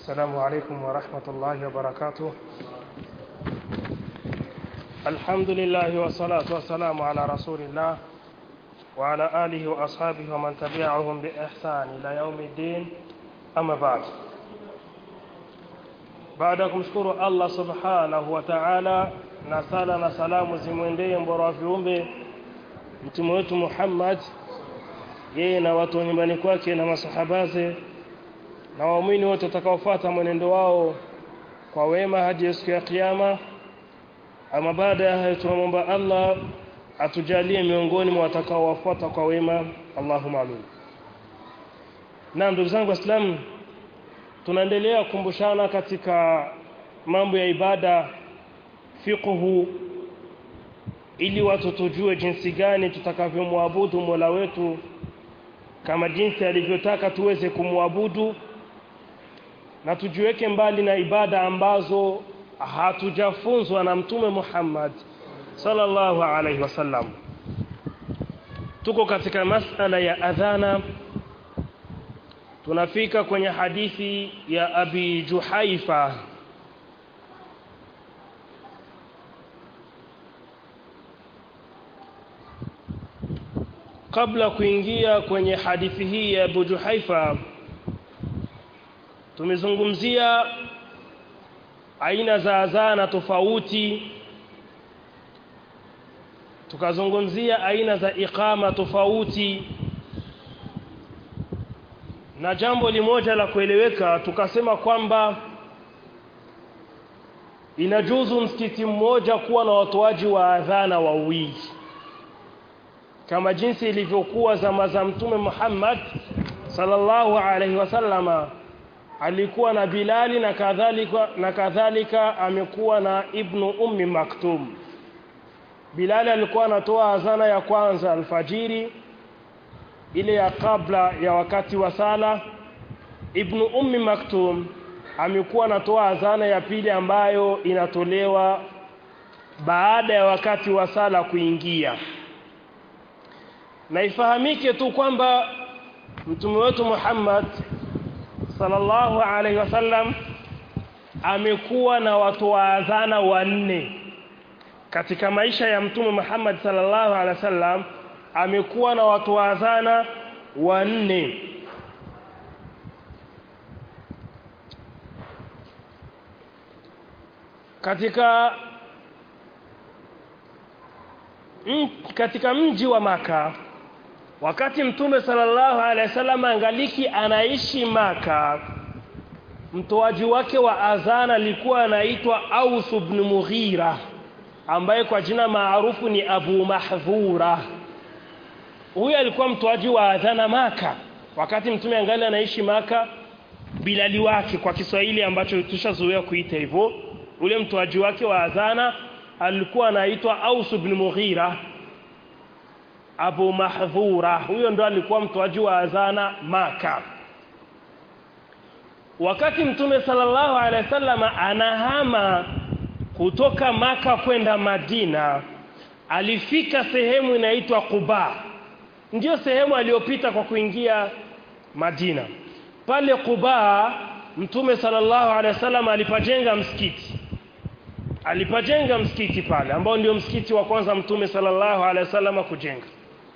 السلام عليكم ورحمة الله وبركاته الحمد لله والصلاة والسلام على رسول الله وعلى آله وأصحابه ومن تبعهم بإحسان إلى يوم الدين أما بعد baada ya kumshukuru Allah subhanahu wa ta'ala na sala na salamu zimwendee mbora wa viumbe mtume wetu Muhammad yeye na watu wa nyumbani kwake na masahabaze na waumini wote watakaofuata mwenendo wao kwa wema hadi siku ya kiyama ama baada ya hayo tunamwomba Allah atujalie miongoni mwa watakaowafuata kwa wema Allahumma amin na ndugu zangu waislamu tunaendelea kukumbushana katika mambo ya ibada fiqhu ili watu tujue jinsi gani tutakavyomwabudu Mola wetu kama jinsi alivyotaka tuweze kumwabudu na tujiweke mbali na ibada ambazo hatujafunzwa na mtume Muhammad sallallahu alaihi wasallam tuko katika masala ya adhana tunafika kwenye hadithi ya Abi Juhaifa kabla kuingia kwenye hadithi hii ya Abu Juhaifa tumezungumzia aina za adhana tofauti tukazungumzia aina za iqama tofauti na jambo limoja la kueleweka tukasema kwamba inajuzu msikiti mmoja kuwa na watoaji wa adhana wawili kama jinsi ilivyokuwa zama za mtume Muhammad sallallahu alaihi wasallama alikuwa na Bilali na kadhalika na kadhalika amekuwa na Ibnu Ummi Maktum Bilali alikuwa anatoa adhana ya kwanza alfajiri ile ya kabla ya wakati wa sala Ibnu Ummi Maktum amekuwa anatoa adhana ya pili ambayo inatolewa baada ya wakati wa sala kuingia na ifahamike tu kwamba mtume wetu Muhammad sallallahu alaihi wasallam amekuwa na watu wa adhana wanne katika maisha ya mtume Muhammad sallallahu alaihi wasallam amekuwa na watu wa adhana wanne katika m, katika mji wa maka wakati mtume sallallahu alaihi wasallam angaliki anaishi maka mtoaji wake wa adhana alikuwa anaitwa Aus ibn Mughira ambaye kwa jina maarufu ni Abu Mahdhura huyu alikuwa mtoaji wa adhana maka wakati mtume angali anaishi maka bilali wake kwa Kiswahili ambacho tushazoea kuita hivyo ule mtoaji wake wa adhana alikuwa anaitwa Aus ibn Mughira Abu Mahdhura huyo ndo alikuwa mtoaji wa adhana maka wakati mtume sallallahu alaihi wasallam anahama kutoka maka kwenda Madina alifika sehemu inaitwa Quba ndiyo sehemu aliyopita kwa kuingia Madina pale Quba mtume sallallahu alaihi wasallam alipajenga msikiti alipajenga msikiti pale ambao ndio msikiti wa kwanza mtume sallallahu alaihi wasallam kujenga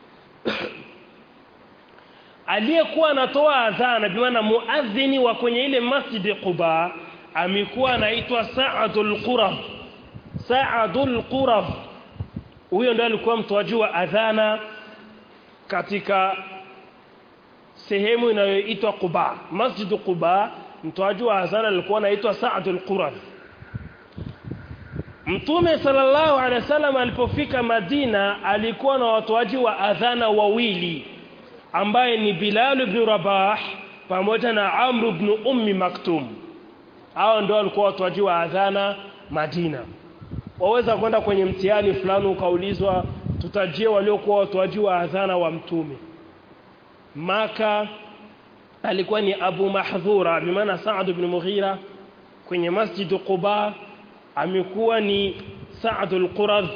aliyekuwa anatoa adhana bi maana muadhini wa kwenye ile masjid Quba amekuwa anaitwa Sa'adul Qurab Sa'adul Qurab huyo ndiye alikuwa mtoaji wa adhana katika sehemu inayoitwa Quba Masjid Quba mtoaji wa adhana alikuwa anaitwa Sa'adul Qurab Mtume sallallahu alaihi wasallam alipofika Madina alikuwa na watoaji wa adhana wawili ambaye ni Bilal ibn Rabah pamoja na Amr ibn Ummi Maktum hao ndio walikuwa watoaji wa adhana Madina waweza kwenda kwenye mtihani fulani ukaulizwa tutajie waliokuwa watoaji wa adhana wa mtume Maka alikuwa ni Abu Mahdhura bimaana Sa'd ibn Mughira kwenye Masjid Quba amekuwa ni Sa'd al-Quradh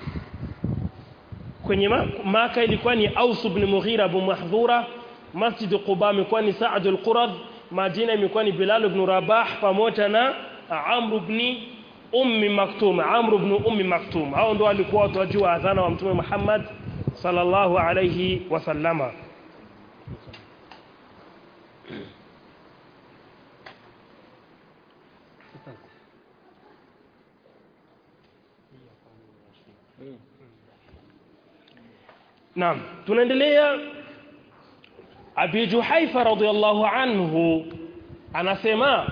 kwenye Maka ilikuwa ni Aus ibn Mughira Abu Mahdhura Masjid Quba amekuwa ni Sa'd al-Quradh Madina imekuwa ni Bilal ibn Rabah pamoja na Amr ibn Ummi Maktum Amr ibn Ummi Maktum hao ndio walikuwa watoaji wa adhana wa Mtume Muhammad sallallahu alayhi wasallama Naam tunaendelea Abi Juhaifa radhiyallahu anhu anasema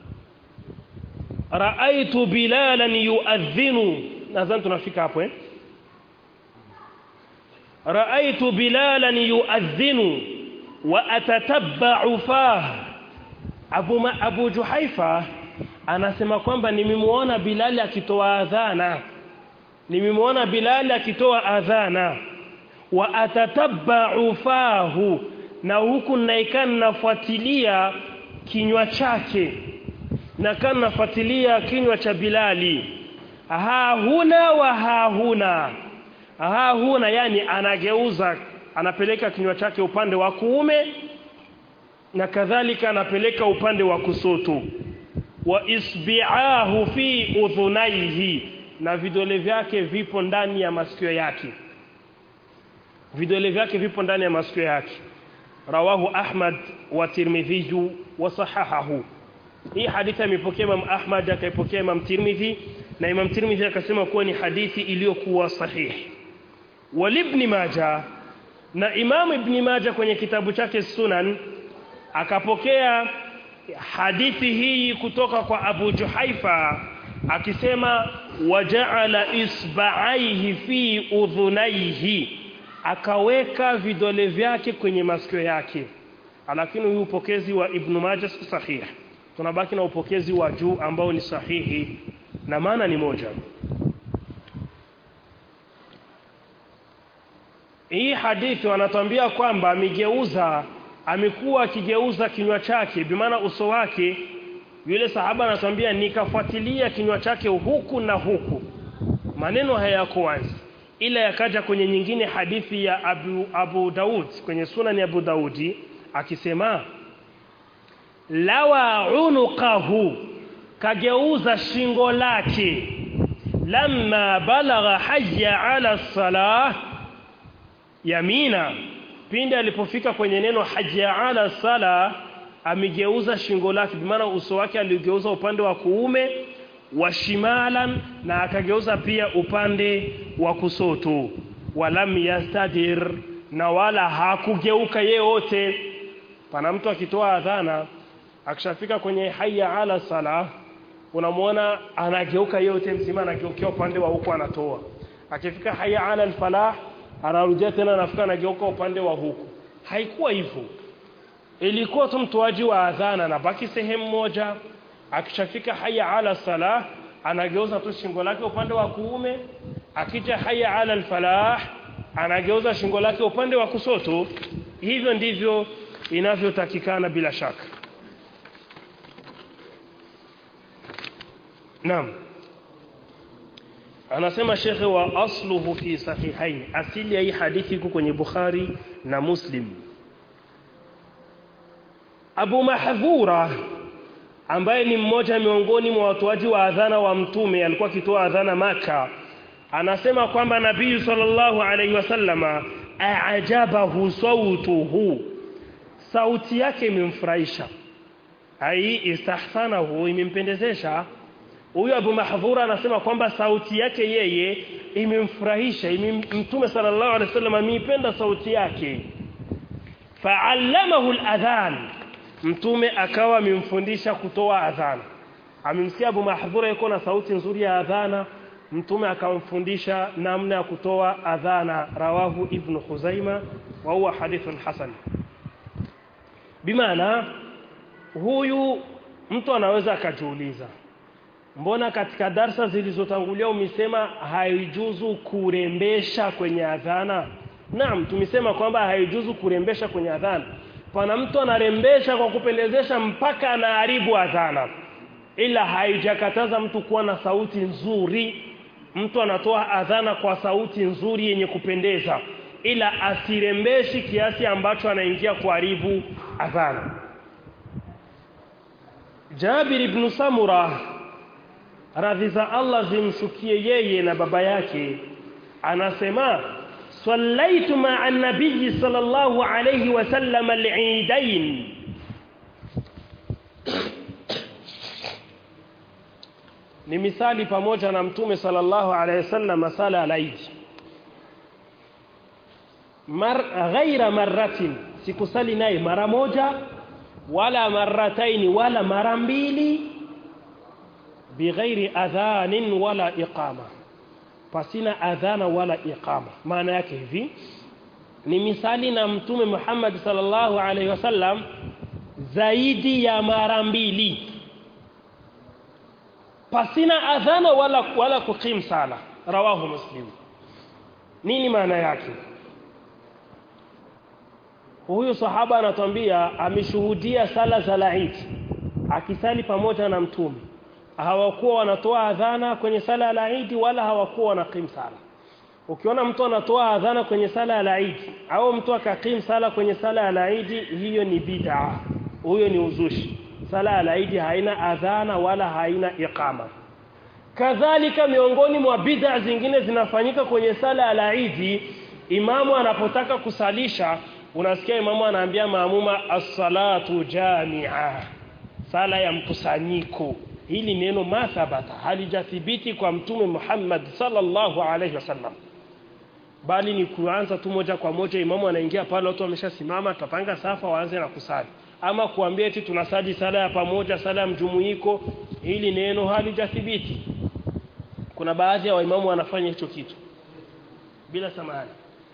raaitu bilalan yuadhinu nadhani tunafika hapo eh raaitu bilalan yuadhinu wa atatabba'u fah Abu Ma, Abu Juhaifa anasema kwamba nimemuona Bilal akitoa adhana nimemuona Bilal akitoa adhana wa atatabba'u fahu na huku naikana nafuatilia kinywa chake na kana nafuatilia kinywa cha Bilali ha huna wa ha huna ha huna yani anageuza anapeleka kinywa chake upande wa kuume na kadhalika anapeleka upande wa kusoto wa isbi'ahu fi udhunaihi na vidole vyake vipo ndani ya masikio yake vidole vyake vipo ndani ya masikio yake rawahu Ahmad wa Tirmidhi wa sahahahu hii hadithi imepokea Imam Ahmad akaipokea Imam Tirmidhi na Imam Tirmidhi akasema kuwa ni hadithi iliyokuwa sahihi wal ibn Majah na Imam Ibn Majah kwenye kitabu chake Sunan akapokea hadithi hii kutoka kwa Abu Juhaifa akisema waja'ala isba'aihi fi udhunaihi akaweka vidole vyake kwenye masikio yake lakini huyu upokezi wa Ibn Majah si sahihi tunabaki na upokezi wa juu ambao ni sahihi na maana ni moja hii hadithi wanatuambia kwamba amegeuza amekuwa akigeuza kinywa chake bimaana uso wake yule sahaba anatuambia nikafuatilia kinywa chake huku na huku maneno hayako wazi ila yakaja kwenye nyingine hadithi ya Abu, Abu Daud kwenye sunan ya Abu Daudi akisema lawa unuqahu kageuza shingo lake lamma balagha hayya ala salah yamina pindi alipofika kwenye neno hayya ala salah amegeuza shingo lake maana uso wake aligeuza upande wa kuume wa shimalan na akageuza pia upande wa kusoto walam yastadir na wala hakugeuka yeyote pana mtu akitoa adhana akishafika kwenye hayya ala sala unamwona anageuka yote mzima anageukea upande wa huku anatoa akifika hayya ala alfalah anarudia tena anafika anageuka upande wa huku haikuwa hivyo ilikuwa tu mtoaji wa adhana na baki sehemu moja akishafika hayya ala salah anageuza tu shingo lake upande wa kuume akija hayya ala alfalah anageuza shingo lake upande wa kusoto hivyo ndivyo inavyotakikana bila shaka Naam Anasema shekhe wa asluhu fi sahihain asili ya hii hadithi iko kwenye Bukhari na Muslim Abu Mahdhura ambaye ni mmoja miongoni mwa watoaji wa adhana wa mtume alikuwa akitoa adhana maka anasema kwamba nabii sallallahu alaihi wasallama aajabahu sautuhu sauti yake imemfurahisha ai istahsanahu imempendezesha huyu Abu Mahdhura anasema kwamba sauti yake yeye imemfurahisha mtume sallallahu alaihi wasallam ameipenda sauti yake fa'allamahu al-adhan mtume akawa amemfundisha kutoa adhana amemsikia Abu Mahdhura yuko na sauti nzuri ya adhana mtume akamfundisha namna ya kutoa adhana rawahu ibn Khuzaima wa huwa hadithun hasan bimaana huyu mtu anaweza akajiuliza mbona katika darsa zilizotangulia umesema haijuzu kurembesha kwenye adhana naam tumesema kwamba haijuzu kurembesha kwenye adhana pana mtu anarembesha kwa kupendezesha mpaka anaharibu adhana ila haijakataza mtu kuwa na sauti nzuri mtu anatoa adhana kwa sauti nzuri yenye kupendeza ila asirembeshi kiasi ambacho anaingia kuharibu adhana Jabir ibn Samura radhi za Allah zimshukie yeye na baba yake anasema sallaitu ma'a an-nabiy sallallahu alayhi wasallam al-eidain ni misali pamoja na mtume sallallahu alayhi wasallam sala al-eid mar ghaira marratin sikusali naye mara moja wala marrataini wala mara mbili bighairi adhanin wala iqama pasina adhana wala iqama maana yake hivi ni misali na mtume Muhammad sallallahu alaihi wasallam zaidi ya mara mbili pasina adhana wala wala kuqim sala rawahu muslim nini maana yake huyu sahaba anatuambia ameshuhudia sala za Eid akisali pamoja na mtume hawakuwa wanatoa adhana kwenye sala ya Eid wala hawakuwa wanakim sala ukiona mtu anatoa adhana kwenye sala ya Eid au mtu akakim sala kwenye sala ya Eid hiyo ni bid'a huyo ni uzushi sala ya Eid haina adhana wala haina iqama kadhalika miongoni mwa bid'a zingine zinafanyika kwenye sala ya Eid imamu anapotaka kusalisha unasikia imamu anaambia maamuma as-salatu jami'a sala ya mkusanyiko hili neno mathabata halijathibiti kwa mtume Muhammad sallallahu alaihi wasallam bali ni kuanza tu moja kwa moja imamu anaingia pale watu wameshasimama tutapanga safa waanze na kusali ama kuambia eti tunasali sala ya pamoja sala ya mjumuiko hili neno halijathibiti kuna baadhi ya waimamu wanafanya hicho kitu bila samahani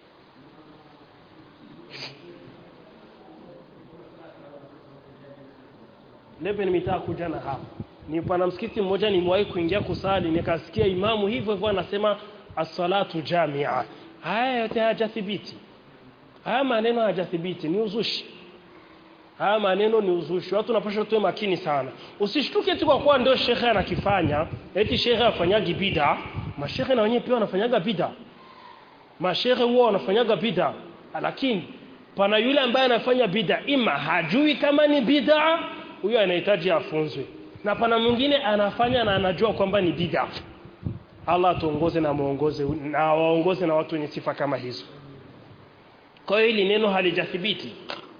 leo nimetaka kuja na hapa ni pana msikiti mmoja nimewahi kuingia kusali nikasikia imamu hivyo hivyo anasema as-salatu jamia haya yote hayajathibiti haya maneno hayajathibiti ni uzushi haya maneno ni uzushi watu wanapaswa tuwe makini sana usishtuke tu kwa kuwa ndio shekhe anakifanya eti shekhe afanyagi bid'a mashekhe na wenyewe pia wanafanyaga bid'a mashekhe huwa wanafanyaga bid'a lakini pana yule ambaye anafanya bid'a ima hajui kama ni bid'a huyo anahitaji afunzwe na pana mwingine anafanya na anajua kwamba ni bid'a Allah tuongoze na muongoze na waongoze na watu wenye sifa kama hizo kwa hiyo hili neno halijathibiti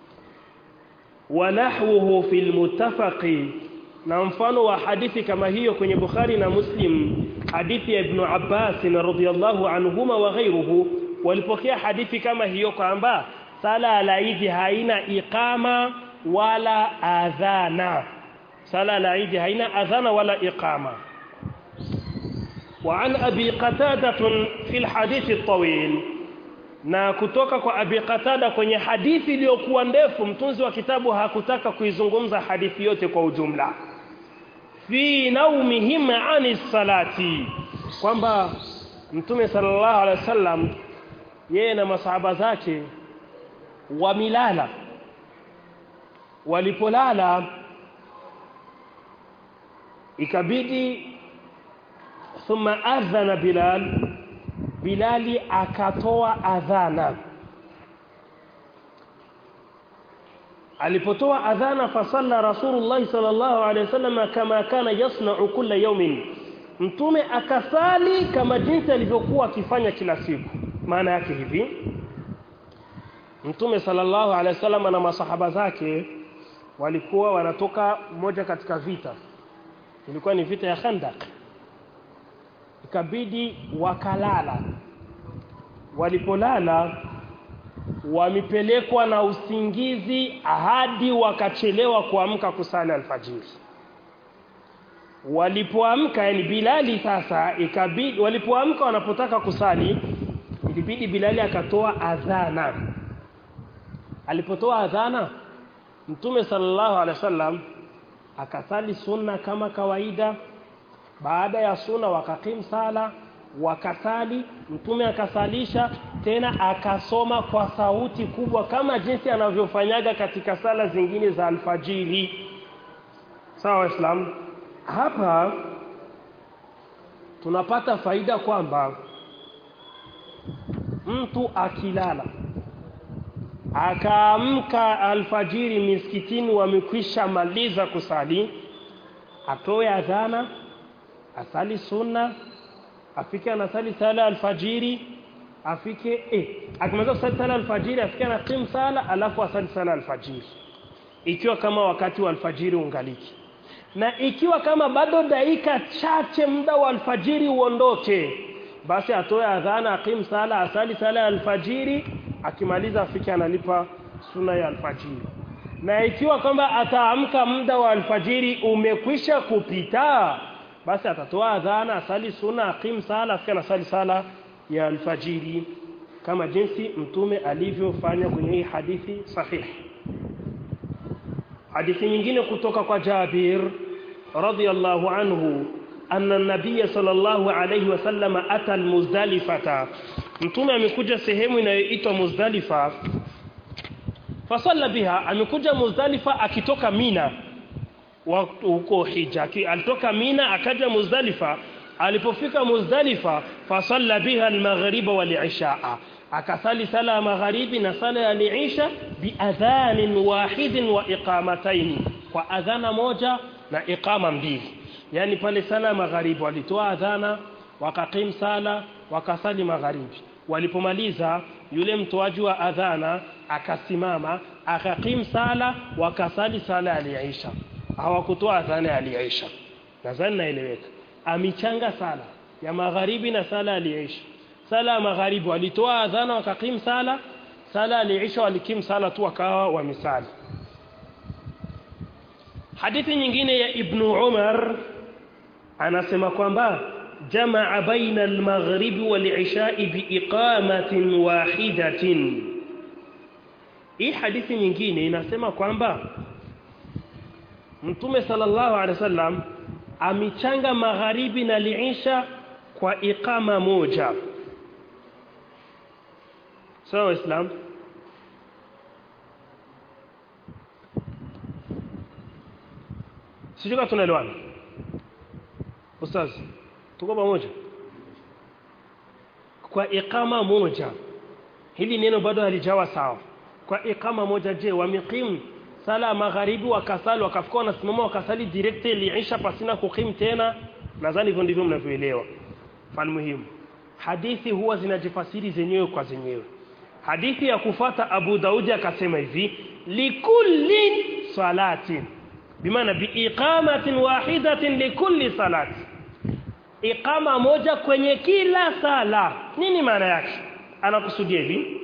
wanahwuhu fil muttafaqi na mfano wa hadithi kama hiyo kwenye Bukhari na Muslim hadithi ya Ibn Abbas radhiyallahu anhuma wa ghayruhu walipokea hadithi kama hiyo kwamba sala al-Eid haina iqama wala adhana sala al-Eid haina adhana wala iqama وعن أبي قتادة في الحديث الطويل na kutoka kwa Abi Qatada kwenye hadithi iliyokuwa ndefu mtunzi wa kitabu hakutaka kuizungumza hadithi yote kwa ujumla fi naumihim ani salati kwamba mtume sallallahu alaihi wasallam yeye na masahaba zake wamilala walipolala ikabidi thumma adhana bilal bilali akatoa adhana alipotoa adhana fasalla rasulullah sallallahu alaihi wasallam kama kana yasna'u kulla yawmin mtume akasali kama jinsi alivyokuwa akifanya kila siku maana yake hivi mtume sallallahu alaihi wasallam na masahaba zake walikuwa wanatoka moja katika vita ilikuwa ni vita ya Khandaq ikabidi wakalala walipolala wamepelekwa na usingizi hadi wakachelewa kuamka kusali alfajiri walipoamka yani Bilali sasa ikabidi walipoamka wanapotaka kusali ilibidi Bilali akatoa adhana alipotoa adhana Mtume sallallahu alaihi wasallam akasali sunna kama kawaida baada ya sunna wakakim sala wakasali mtume akasalisha tena akasoma kwa sauti kubwa kama jinsi anavyofanyaga katika sala zingine za alfajiri sawa waislamu hapa tunapata faida kwamba mtu akilala akaamka alfajiri miskitini wamekwisha maliza kusali atoe adhana asali sunna afike anasali sala alfajiri afike eh akimaliza kusali sala alfajiri afike anakim sala alafu asali sala alfajiri ikiwa kama wakati wa alfajiri ungaliki na ikiwa kama bado dakika chache muda wa alfajiri uondoke basi atoe adhana akim sala asali sala ya alfajiri akimaliza afike analipa suna ya alfajiri na ikiwa kwamba ataamka muda wa alfajiri umekwisha kupita basi atatoa adhana asali suna akim sala afike anasali sala ya alfajiri kama jinsi mtume alivyofanya kwenye hii hadithi sahihi hadithi nyingine kutoka kwa Jabir radhiyallahu anhu anna an-nabiy sallallahu alayhi wasallam ata al-muzdalifata mtume amekuja sehemu inayoitwa muzdalifa fasalla biha amekuja muzdalifa akitoka mina huko hija alitoka mina akaja muzdalifa alipofika muzdalifa fasalla biha al-maghriba wal-ishaa akasali sala ya magharibi na sala ya liisha biadhanin wahidin wa iqamataini kwa adhana moja na iqama mbili yani pale sala ya magharibi walitoa adhana wakakim sala wakasali magharibi walipomaliza yule mtoaji wa adhana akasimama akakim sala wakasali sala ya liisha hawakutoa adhana ya liisha nadhani naeleweka amichanga sala ya magharibi na sala ya liisha sala ya magharibi walitoa adhana wakakim sala sala aliisha walikim sala tu wakawa wamisali hadithi nyingine ya ibn Umar anasema kwamba jamaa baina al-maghribi wal-isha'i biiqamatin wahidatin hii hadithi nyingine inasema kwamba Mtume sallallahu alaihi wasallam amichanga magharibi na liisha kwa iqama moja sawa so, islam sijui kama tunaelewana ustaz tuko pamoja kwa iqama moja hili neno bado halijawa sawa kwa iqama moja je wameqimu sala magharibi wakasali wakafika wanasimama wakasali direct liisha pasina kukim tena nadhani hivyo ndivyo mnavyoelewa fal muhimu hadithi huwa zinajifasiri zenyewe kwa zenyewe hadithi ya kufata Abu Daudi akasema hivi likullin salatin bimaana biiqamatin wahidatin likulli salati iqama moja kwenye kila sala nini maana yake anakusudia hivi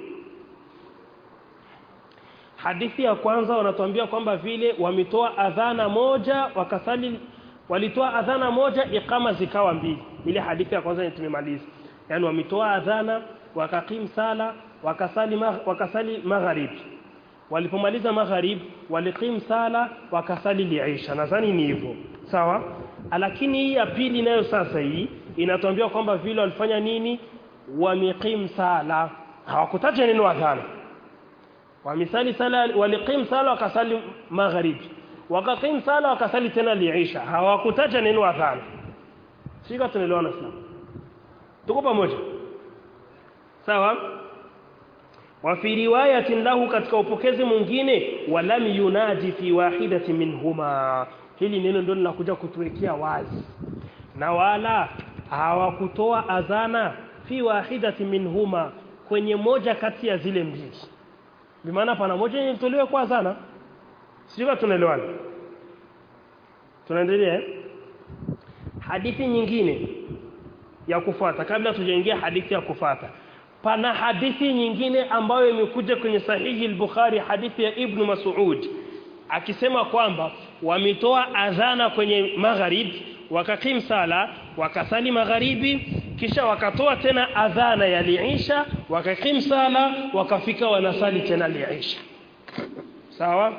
hadithi ya kwanza wanatuambia kwamba vile wametoa adhana moja wakasali walitoa adhana moja iqama zikawa mbili ile hadithi ya kwanza tumemaliza yani wametoa adhana wakakim sala wakasali mag, wakasali magharibi walipomaliza magharib waliqim sala wakasali liisha nadhani ni hivyo sawa lakini hii ya pili nayo sasa hii inatuambia kwamba vile walifanya nini wameqim sala hawakutaja neno adhana wamisali sala waliqim sala wakasali magharibi wakaqim sala wakasali tena liisha hawakutaja neno adhana shika tunaelewana sana tuko pamoja sawa wa fi riwayatin lahu katika upokezi mwingine walam yunaji fi wahidati minhuma hili neno ndio linakuja kutuwekea wazi na wala hawakutoa adhana fi wahidati minhuma kwenye moja kati ya zile mbili bimaana pana moja ilitolewa kwa adhana sio tunaelewana tunaendelea hadithi nyingine ya kufuata kabla tujaingia hadithi ya kufuata pana hadithi nyingine ambayo imekuja kwenye sahihi al-Bukhari hadithi ya Ibn Mas'ud akisema kwamba wametoa adhana kwenye magharib wakakim sala wakasali magharibi kisha wakatoa tena adhana ya liisha wakakim sala wakafika wanasali tena liisha sawa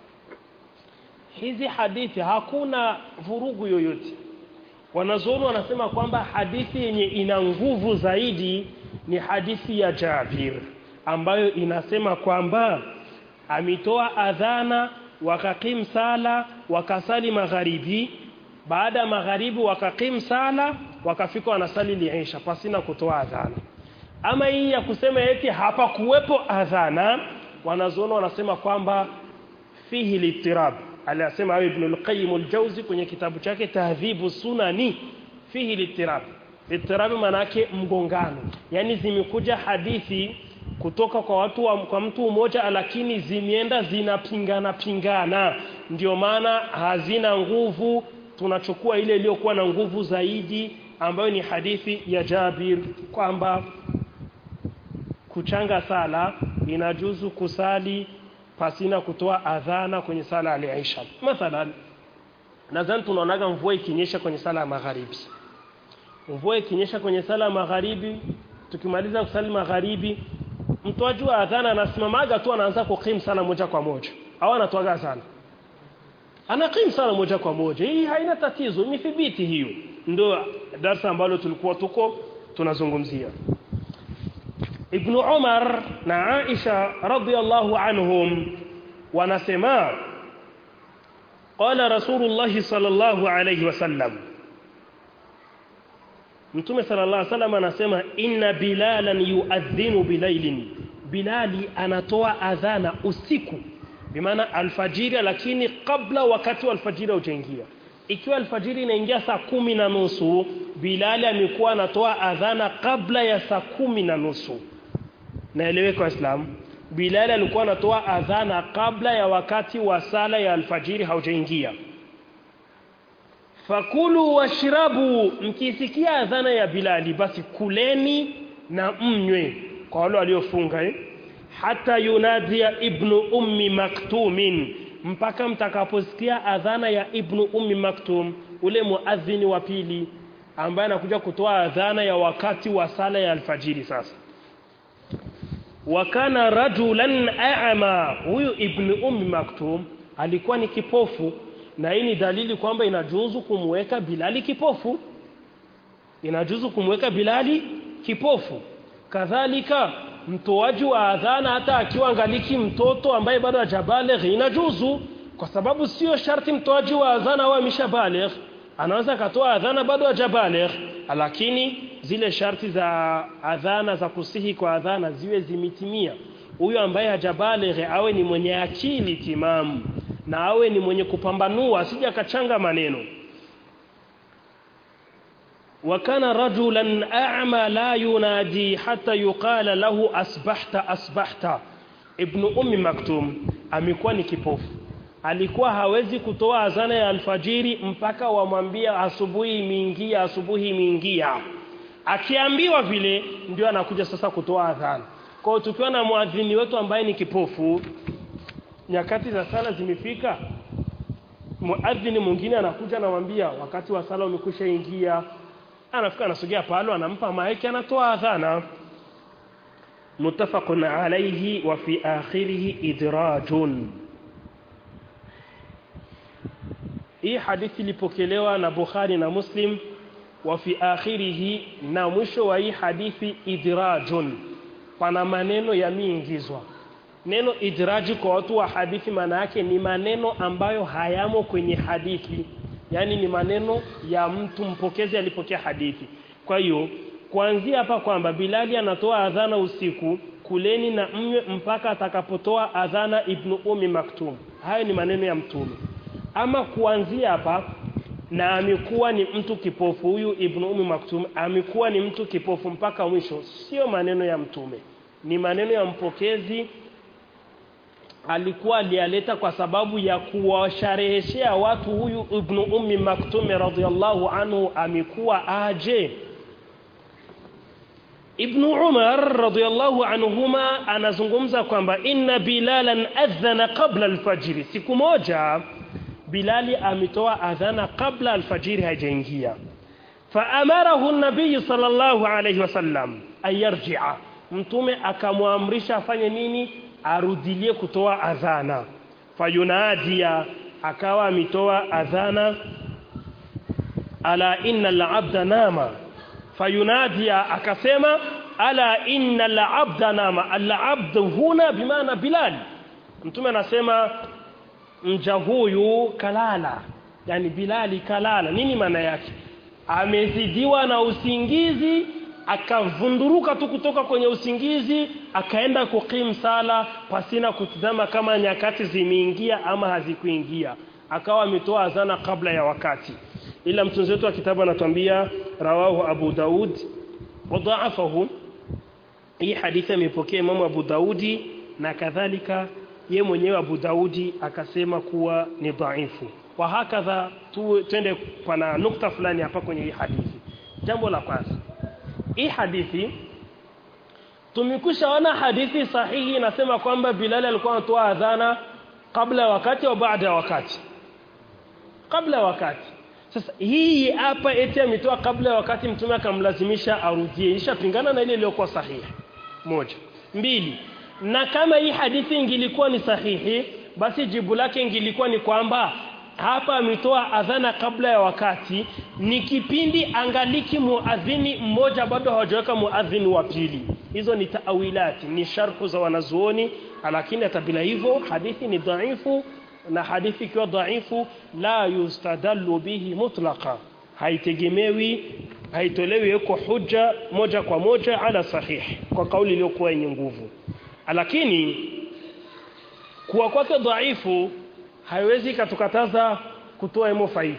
hizi hadithi hakuna vurugu yoyote wanazuoni wanasema kwamba hadithi yenye ina nguvu zaidi ni hadithi ya Jabir ambayo inasema kwamba amitoa adhana wakakim sala wakasali magharibi baada ya magharibi wakakim sala wakafika wanasali liisha pasina kutoa adhana ama hii ya kusema eti hapa kuwepo adhana wanazuoni wanasema kwamba fihi litirab aliyasema hayo Ibn al-Qayyim al-Jawzi kwenye kitabu chake Tahdhibu Sunani fihi litirab litirab maana yake mgongano yani zimekuja hadithi kutoka kwa watu wa, kwa mtu mmoja lakini zimeenda zinapingana pingana ndio maana hazina nguvu tunachukua ile iliyokuwa na nguvu zaidi ambayo ni hadithi ya Jabir kwamba kuchanga sala inajuzu kusali pasina kutoa adhana kwenye sala ya Isha mathalan nadhani tunaonaga mvua ikinyesha kwenye sala ya magharibi mvua ikinyesha kwenye sala ya magharibi tukimaliza kusali magharibi mtoaji wa adhana anasimamaga tu anaanza kukim sana moja kwa moja au anatoaga sana anakim sana moja kwa moja hii haina tatizo imethibiti hiyo ndio darasa ambalo tulikuwa tuko tunazungumzia Ibn Umar na Aisha radhiyallahu anhum wanasema qala Rasulullah sallallahu alayhi wasallam Mtume sallallahu alayhi wasallam anasema inna bilalan yuadhinu bilailin Bilali anatoa adhana usiku bimaana alfajiri lakini kabla wakati wa alfajiri hujaingia ikiwa alfajiri inaingia saa kumi na nusu Bilali amekuwa anatoa adhana kabla ya saa kumi na nusu naeleweka waislamu Bilal alikuwa anatoa adhana kabla ya wakati wa sala ya alfajiri haujaingia fakulu washrabu mkisikia adhana ya Bilali basi kuleni na mnywe kwa wale waliofunga eh? hata yunadia ibnu ummi maktumin mpaka mtakaposikia adhana ya ibnu ummi maktum ule muadhini wa pili ambaye anakuja kutoa adhana ya wakati wa sala ya alfajiri sasa wakana rajulan a'ma huyu ibn ummi maktum alikuwa ni kipofu na hii ni dalili kwamba inajuzu kumweka bilali kipofu inajuzu kumweka bilali kipofu kadhalika mtoaji wa adhana hata akiwa angaliki mtoto ambaye bado hajabaligh inajuzu kwa sababu sio sharti mtoaji wa adhana awe ameshabaligh anaweza akatoa adhana bado hajabaligh lakini zile sharti za adhana za kusihi kwa adhana ziwe zimetimia huyo ambaye hajabaligh awe ni mwenye akili timamu na awe ni mwenye kupambanua asije akachanga maneno وكان رجلا أعمى لا ينادي حتى يقال له أصبحت أصبحت ابن أم مكتوم amekuwa ni kipofu alikuwa hawezi kutoa azana ya alfajiri mpaka wamwambia asubuhi imeingia asubuhi imeingia akiambiwa vile ndio anakuja sasa kutoa adhana kwa hiyo tukiwa na muadhini wetu ambaye ni kipofu nyakati za sala zimefika muadhini mwingine anakuja anamwambia wakati wa sala umekwisha ingia anafika anasogea palo anampa maiki anatoa adhana muttafaqun alayhi wa fi akhirih idrajun hii hadithi ilipokelewa na Bukhari na Muslim wa fi akhirih na mwisho wa hii hadithi idrajun pana maneno yameingizwa neno idraji kwa watu wa hadithi maana yake ni maneno ambayo hayamo kwenye hadithi yani ni maneno ya mtu mpokezi alipokea hadithi kwa hiyo kuanzia hapa kwamba Bilali anatoa adhana usiku kuleni na mnywe mpaka atakapotoa adhana Ibn Umi Maktum hayo ni maneno ya mtume ama kuanzia hapa na amekuwa ni mtu kipofu huyu Ibn Umi Maktum amekuwa ni mtu kipofu mpaka mwisho sio maneno ya mtume ni maneno ya mpokezi alikuwa aliyaleta kwa sababu ya kuwashareheshea watu huyu Ibn Ummi Maktum radhiyallahu anhu amekuwa aje Ibn Umar radhiyallahu anhuma anazungumza kwamba inna Bilalan adhana qabla alfajiri siku moja Bilali ametoa adhana kabla alfajiri haijaingia faamarahu an-nabiy sallallahu alayhi wasallam ayarji'a mtume akamwamrisha afanye nini arudilie kutoa adhana fayunadia akawa ametoa adhana ala inna al-abda nama fayunadia akasema ala inna al-abda nama al-abd huna bimaana bilal mtume anasema mja huyu kalala yani bilali kalala nini maana yake amezidiwa na usingizi akavunduruka tu kutoka kwenye usingizi akaenda kukim sala pasina kutizama kama nyakati zimeingia ama hazikuingia akawa ametoa adhana kabla ya wakati ila mtunzi wetu wa kitabu anatuambia rawahu Abu Daud wadhaafahu hii hadithi amepokea Imam Abu Daudi na kadhalika ye mwenyewe Abu Daudi akasema kuwa ni dhaifu wa hakadha tu twende pana nukta fulani hapa kwenye hii hadithi jambo la kwanza hii hadithi tumekwishaona hadithi sahihi inasema kwamba Bilal alikuwa anatoa adhana kabla ya wakati au baada ya wakati kabla ya wakati sasa hii hapa eti ametoa kabla ya wakati mtume akamlazimisha arudie ishapingana na ile iliyokuwa sahihi moja mbili na kama hii hadithi ingilikuwa ni sahihi basi jibu lake ingilikuwa ni kwamba hapa ametoa adhana kabla ya wakati ni kipindi angaliki muadhini mmoja bado hawajaweka muadhini wa pili hizo ni taawilati ni sharhu za wanazuoni lakini hata bila hivyo hadithi ni dhaifu na hadithi ikiwa dhaifu la yustadallu bihi mutlaqa haitegemewi haitolewi kwa hujja moja kwa moja ala sahihi kwa kauli iliyokuwa yenye nguvu lakini kuwa kwake dhaifu haiwezi katukataza kutoa imo faida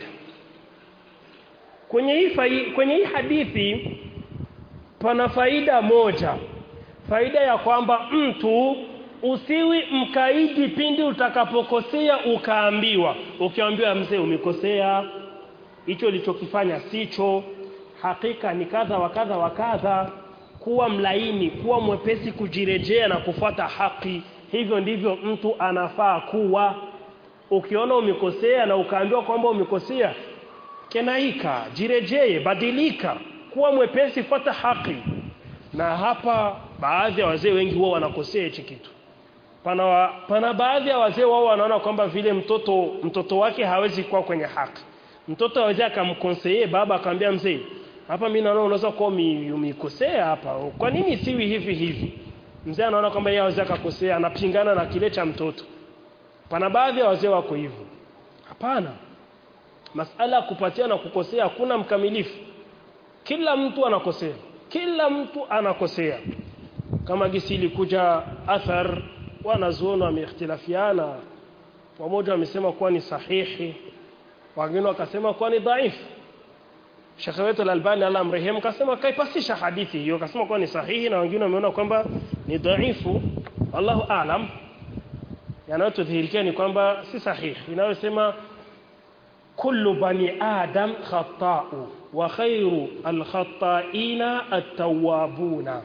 kwenye hii fai, kwenye hii hadithi pana faida moja faida ya kwamba mtu usiwi mkaidi pindi utakapokosea ukaambiwa ukiambiwa mzee umekosea hicho ulichokifanya sicho hakika ni kadha wa kadha wa kadha kuwa mlaini kuwa mwepesi kujirejea na kufuata haki hivyo ndivyo mtu anafaa kuwa ukiona umekosea na ukaambiwa kwamba umekosea kenaika jirejee badilika kuwa mwepesi fuata haki na hapa baadhi ya wazee wengi huwa wanakosea hichi kitu pana, wa, pana baadhi ya wazee wao wanaona kwamba vile mtoto mtoto wake hawezi kuwa kwenye haki mtoto hawezi akamkonseye baba akamwambia mzee hapa mimi naona unaweza kuwa umekosea hapa kwa nini siwi hivi hivi mzee anaona kwamba yeye hawezi akakosea anapingana na kile cha mtoto pana baadhi ya wazee wako hivyo hapana masala ya kupatia na kukosea hakuna mkamilifu kila mtu anakosea kila mtu anakosea kama gisi ilikuja athar wanazuoni wameikhtilafiana wamoja wamesema kuwa ni sahihi wengine wakasema kuwa ni dhaifu Sheikh wetu Al-Albani Allah amrehemu kasema kaipasisha hadithi hiyo kasema kuwa ni sahihi na wengine wameona kwamba ni dhaifu wallahu aalam yanayotudhihirikia ni kwamba si sahihi inayosema kullu bani adam khata'u wa khairu al-khata'ina at-tawwabuna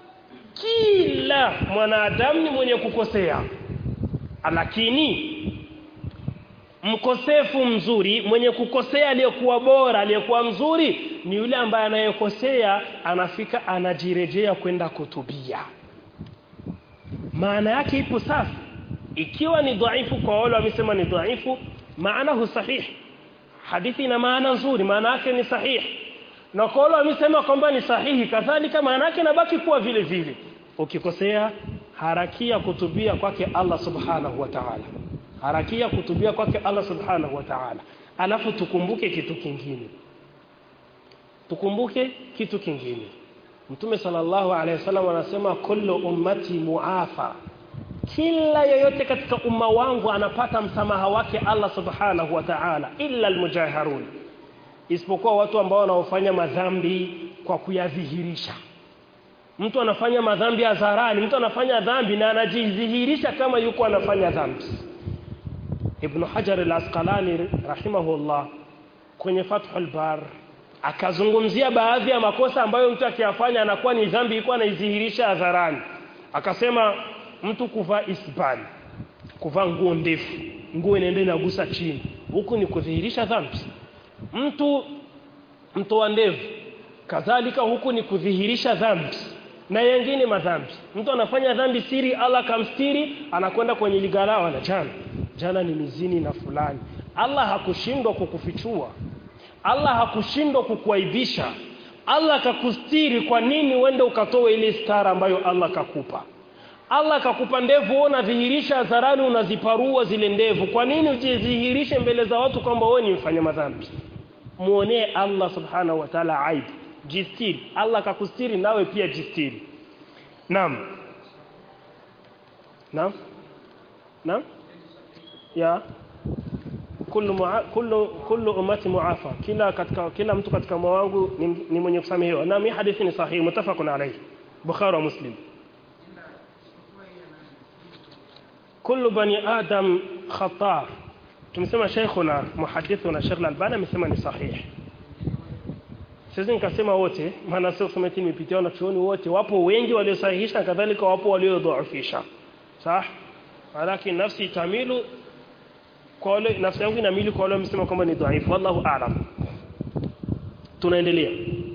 kila mwanadamu ni mwenye kukosea lakini mkosefu mzuri mwenye kukosea aliyekuwa bora aliyekuwa mzuri ni yule ambaye anayekosea anafika anajirejea kwenda kutubia maana yake ipo safi ikiwa ni dhaifu kwa wale wamesema ni dhaifu maana sahihi hadithi ina maana nzuri maana yake ni sahihi na kwa wale wamesema kwamba ni sahihi kadhalika maana yake inabaki kuwa vile vile ukikosea harakia kutubia kwake Allah subhanahu wa ta'ala harakia kutubia kwake Allah subhanahu wa ta'ala alafu tukumbuke kitu kingine tukumbuke kitu kingine Mtume sallallahu alaihi wasallam anasema kullu ummati muafa kila yoyote katika umma wangu anapata msamaha wake Allah subhanahu wa ta'ala illa almujahirun isipokuwa watu ambao wanaofanya madhambi kwa kuyadhihirisha mtu anafanya madhambi hadharani mtu anafanya dhambi na anajidhihirisha kama yuko anafanya dhambi Ibn Hajar al-Asqalani rahimahullah kwenye Fathul Bar akazungumzia baadhi ya makosa ambayo mtu akiyafanya anakuwa ni dhambi iko anaidhihirisha hadharani akasema mtu kuvaa isbani kuvaa nguo ndefu nguo inaenda inagusa chini huku ni kudhihirisha dhambi mtu mtoa ndevu kadhalika huku ni kudhihirisha dhambi na yengine madhambi mtu anafanya dhambi siri Allah kamstiri anakwenda kwenye ligalao na jana jana ni mizini na fulani Allah hakushindwa kukufichua Allah hakushindwa kukuaibisha Allah kakustiri kwa nini uende ukatoa ile stara ambayo Allah kakupa Allah kakupa ndevu unadhihirisha hadharani unaziparua zile ndevu kwa nini ujidhihirishe mbele za watu kwamba wewe ni mfanya madhambi muonee Allah subhanahu wa ta'ala aibu jistiri Allah kakustiri nawe pia jistiri naam naam naam ya kullu mua, kullu kullu ummati muafa kila katika kila mtu katika umma wangu ni, ni mwenye kusamehewa na mi hadithi ni sahihi mutafaqun alayhi bukhari wa muslim kullu bani adam khata tumesema sheikhuna muhadithuna Sheikh Al-Albani amesema ni sahihi siwezi nikasema wote maana sio kusema eti nimepitia wanachuoni wote wapo wengi waliosahihisha kadhalika wapo waliodhoofisha sawa lakini nafsi tamilu kwa wale nafsi yangu inamili kwa wale wamesema kwamba ni dhaifu wallahu a'lam tunaendelea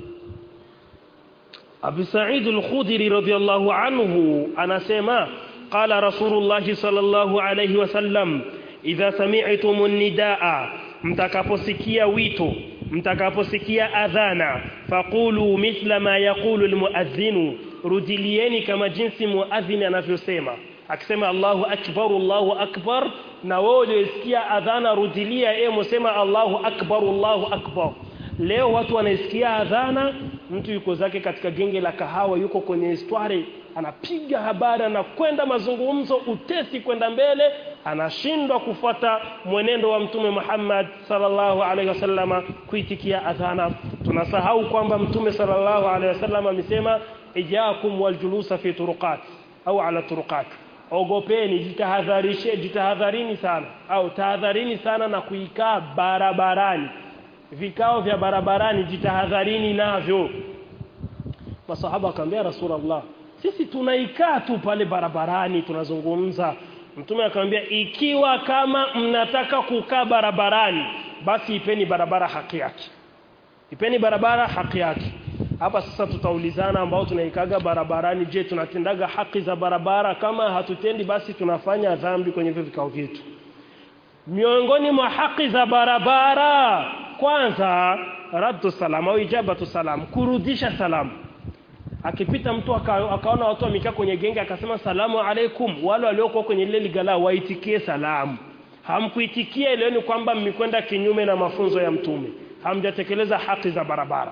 Abu Sa'id al-Khudri radhiyallahu anhu anasema qala Rasulullah sallallahu alayhi wasallam idha sami'tum an-nidaa mtakaposikia wito mtakaposikia adhana faqulu mithla ma yaqulu almuadhdhinu rudilieni kama jinsi muadhdhin anavyosema akisema Allahu akbar Allahu akbar na wewe ulisikia adhana rudilia e msema Allahu akbar Allahu akbar leo watu wanaisikia adhana mtu yuko zake katika genge la kahawa yuko kwenye istwari anapiga habari anakwenda mazungumzo utesi kwenda mbele anashindwa kufuata mwenendo wa mtume Muhammad sallallahu alaihi wasallama kuitikia adhana tunasahau kwamba mtume sallallahu alaihi wasallam amesema ijakum waljulusa fi turuqat au ala turuqat ogopeni jitahadharishe jitahadharini sana au tahadharini sana na kuikaa barabarani vikao vya barabarani jitahadharini navyo masahaba akamwambia rasulullah sisi tunaikaa tu pale barabarani tunazungumza mtume akamwambia ikiwa kama mnataka kukaa barabarani basi ipeni barabara haki yake ipeni barabara haki yake hapa sasa tutaulizana ambao tunaikaga barabarani je tunatendaga haki za barabara kama hatutendi basi tunafanya dhambi kwenye hivyo vikao vyetu miongoni mwa haki za barabara kwanza raddu salam au ijabatu salam kurudisha salamu akipita mtu aka, akaona watu wamekaa kwenye genge akasema salamu alaikum wale waliokuwa kwenye lile ligala waitikie salamu hamkuitikia ile ni kwamba mmekwenda kinyume na mafunzo ya mtume hamjatekeleza haki za barabara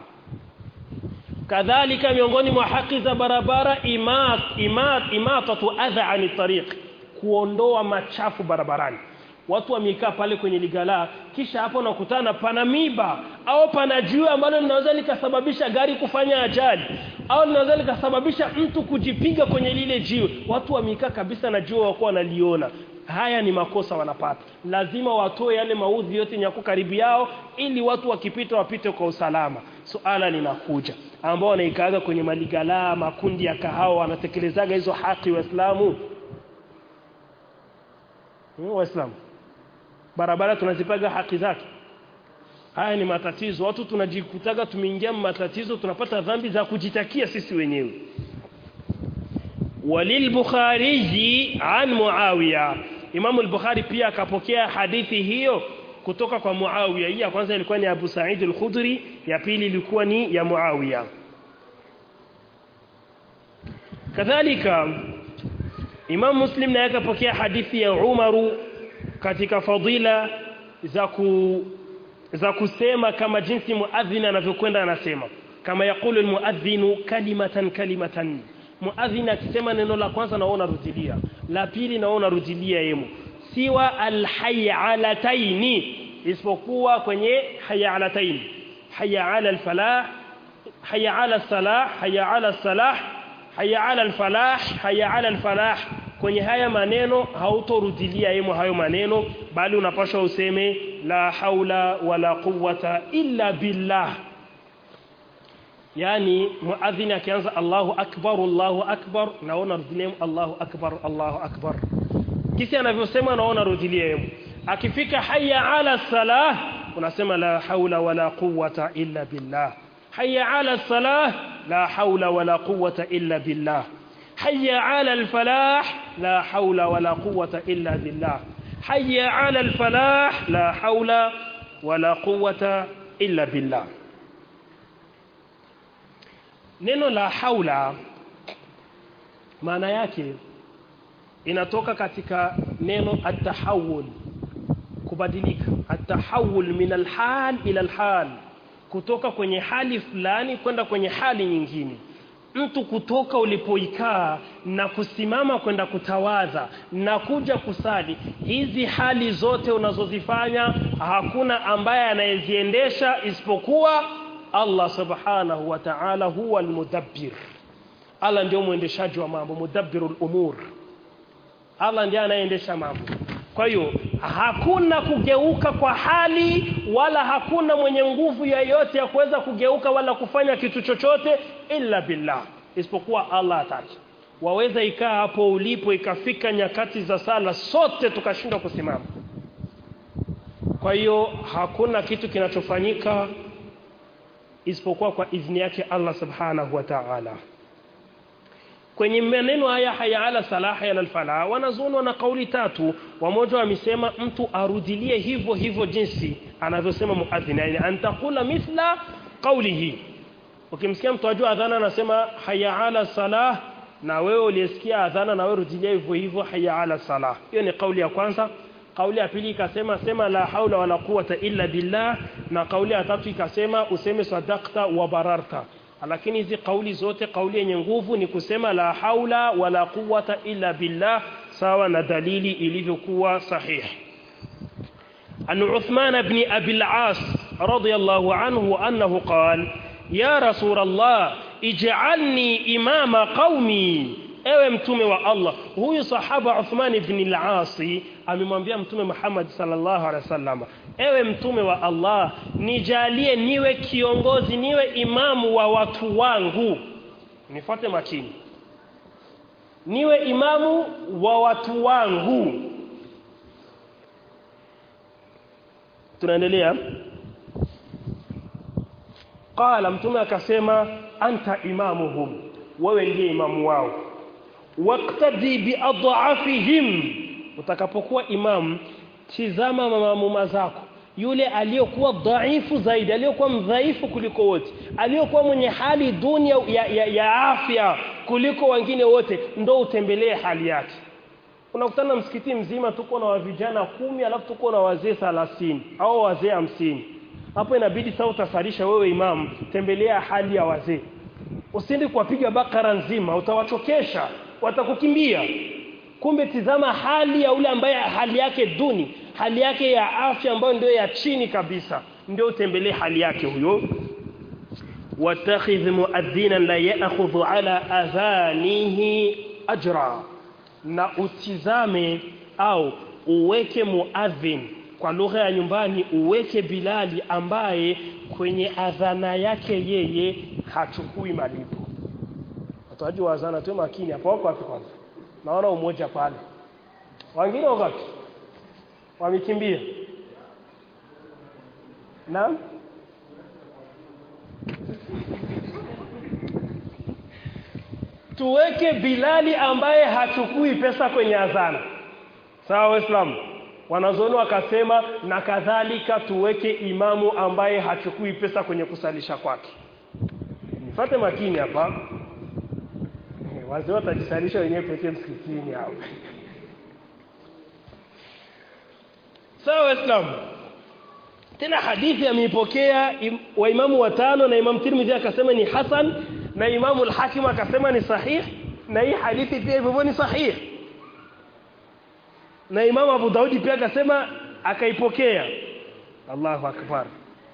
kadhalika miongoni mwa haki za barabara imat imat imatatu adha ani tariq kuondoa machafu barabarani watu wamekaa pale kwenye ligala kisha hapo nakutana pana miba au pana jiwe ambalo linaweza likasababisha gari kufanya ajali au linaweza likasababisha mtu kujipiga kwenye lile jiwe watu wamekaa kabisa na jiwe wako wanaliona haya ni makosa wanapata lazima watoe yale maudhi yote yako karibu yao ili watu wakipita wapite kwa usalama suala linakuja ambao wanaikaaga kwenye maligala makundi ya kahawa wanatekelezaga hizo haki waislamu hmm, waislamu barabara tunazipaga haki zake haya ni matatizo watu tunajikutaga tumeingia matatizo tunapata dhambi za kujitakia sisi wenyewe walilbukhari an muawiya Imam al-Bukhari pia akapokea hadithi hiyo kutoka kwa Muawiya hii ya kwanza ilikuwa ni Abu Sa'id al-Khudri ya pili ilikuwa ni ya Muawiya kadhalika Imam Muslim naye akapokea hadithi ya Umaru katika fadila za ku za kusema kama jinsi muadhin anavyokwenda anasema kama yakulu almuadhinu kalimatan kalimatan muadhin akisema neno la kwanza naona rudilia la pili naona rudilia yemo siwa alhayalataini isipokuwa kwenye hayalataini haya ala alfalah haya ala salah haya ala salah haya ala alfalah haya ala alfalah kwenye haya maneno hautorudilia yemo hayo maneno bali unapaswa useme la haula wala quwwata illa billah yani muadhini akianza Allahu akbar Allahu akbar naona rudilia Allahu akbar Allahu akbar kisi anavyosema naona rudilia yemo akifika hayya ala salah unasema la haula wala quwwata illa billah hayya ala salah la haula wala quwwata illa billah حي على الفلاح لا حول ولا قوة إلا بالله حي على الفلاح لا حول ولا قوة إلا بالله neno la haula maana yake inatoka katika neno atahawul kubadilika atahawul min alhal ila alhal kutoka kwenye hali fulani kwenda kwenye hali nyingine mtu kutoka ulipoikaa na kusimama kwenda kutawadha na kuja kusali hizi hali zote unazozifanya hakuna ambaye anayeziendesha isipokuwa Allah subhanahu wa ta'ala huwa almudabbir Allah ndio mwendeshaji wa mambo mudabbirul umur Allah ndiye anayeendesha mambo kwa hiyo hakuna kugeuka kwa hali wala hakuna mwenye nguvu yoyote ya kuweza kugeuka wala kufanya kitu chochote illa billah isipokuwa Allah ataki waweza ikaa hapo ulipo ikafika nyakati za sala sote tukashindwa kusimama kwa hiyo hakuna kitu kinachofanyika isipokuwa kwa idhini yake Allah subhanahu wa ta'ala kwenye maneno haya haya ala salaha ya alfala wanazunwa na kauli tatu wamoja wamesema mtu arudilie hivyo hivyo jinsi anavyosema muadhin yani antakula mithla qawlihi ukimsikia mtu ajua adhana anasema haya ala salah na wewe ulisikia adhana na wewe rudilia hivyo hivyo haya ala salah hiyo ni kauli ya kwanza kauli ya pili ikasema sema la haula wala quwata illa billah na kauli ya tatu ikasema useme sadaqta wa bararta lakini hizi kauli zote kauli yenye nguvu ni kusema la haula wala quwata illa billah sawa na dalili ilivyokuwa sahihi an Uthman ibn Abi al-As radiyallahu anhu annahu qala ya rasul Allah ij'alni imama qaumi ewe mtume wa Allah huyu sahaba Uthman ibn al-As amemwambia mtume Muhammad sallallahu alaihi wasallam ewe mtume wa Allah nijalie niwe kiongozi niwe imamu wa watu wangu nifuate makini niwe imamu wa watu wangu tunaendelea qala mtume akasema anta imamuhum wewe ndiye imamu wao waqtadi biadhafihim utakapokuwa imam tizama mamamuma zako yule aliyokuwa dhaifu zaidi aliyokuwa mdhaifu kuliko wote aliyokuwa mwenye hali duni ya, ya, ya afya kuliko wengine wote ndo utembelee hali yake unakutana msikiti mzima tuko na vijana kumi alafu tuko na wazee 30 au wazee hamsini hapo inabidi sasa utasalisha wewe imam tembelea hali ya wazee usiende kuwapiga bakara nzima utawachokesha watakukimbia kumbe tizama hali ya ule ambaye hali yake duni hali yake ya afya ambayo ndio ya chini kabisa ndio utembelee hali yake huyo watakhidh muadhdhina la ya'khudhu ala adhanihi ajra na utizame au uweke muadhin kwa lugha ya nyumbani uweke Bilali ambaye kwenye adhana yake yeye hachukui malipo watoaji wa adhana tu makini hapo wako wapi kwanza naona umoja pale wengine wakati wamekimbia naam tuweke Bilali ambaye hachukui pesa kwenye adhana sawa waislamu wanazoni wakasema na kadhalika tuweke imamu ambaye hachukui pesa kwenye kusalisha kwake nifate makini hapa wazee watajisalisha wenyewe pekee msikitini hapo sawa waislamu tena hadithi ameipokea im, waimamu watano na imam Tirmidhi akasema ni hasan na imamu al-Hakim akasema ni sahih na hii hadithi pia hivyo ni sahih na imamu Abu Daudi pia akasema akaipokea Allahu akbar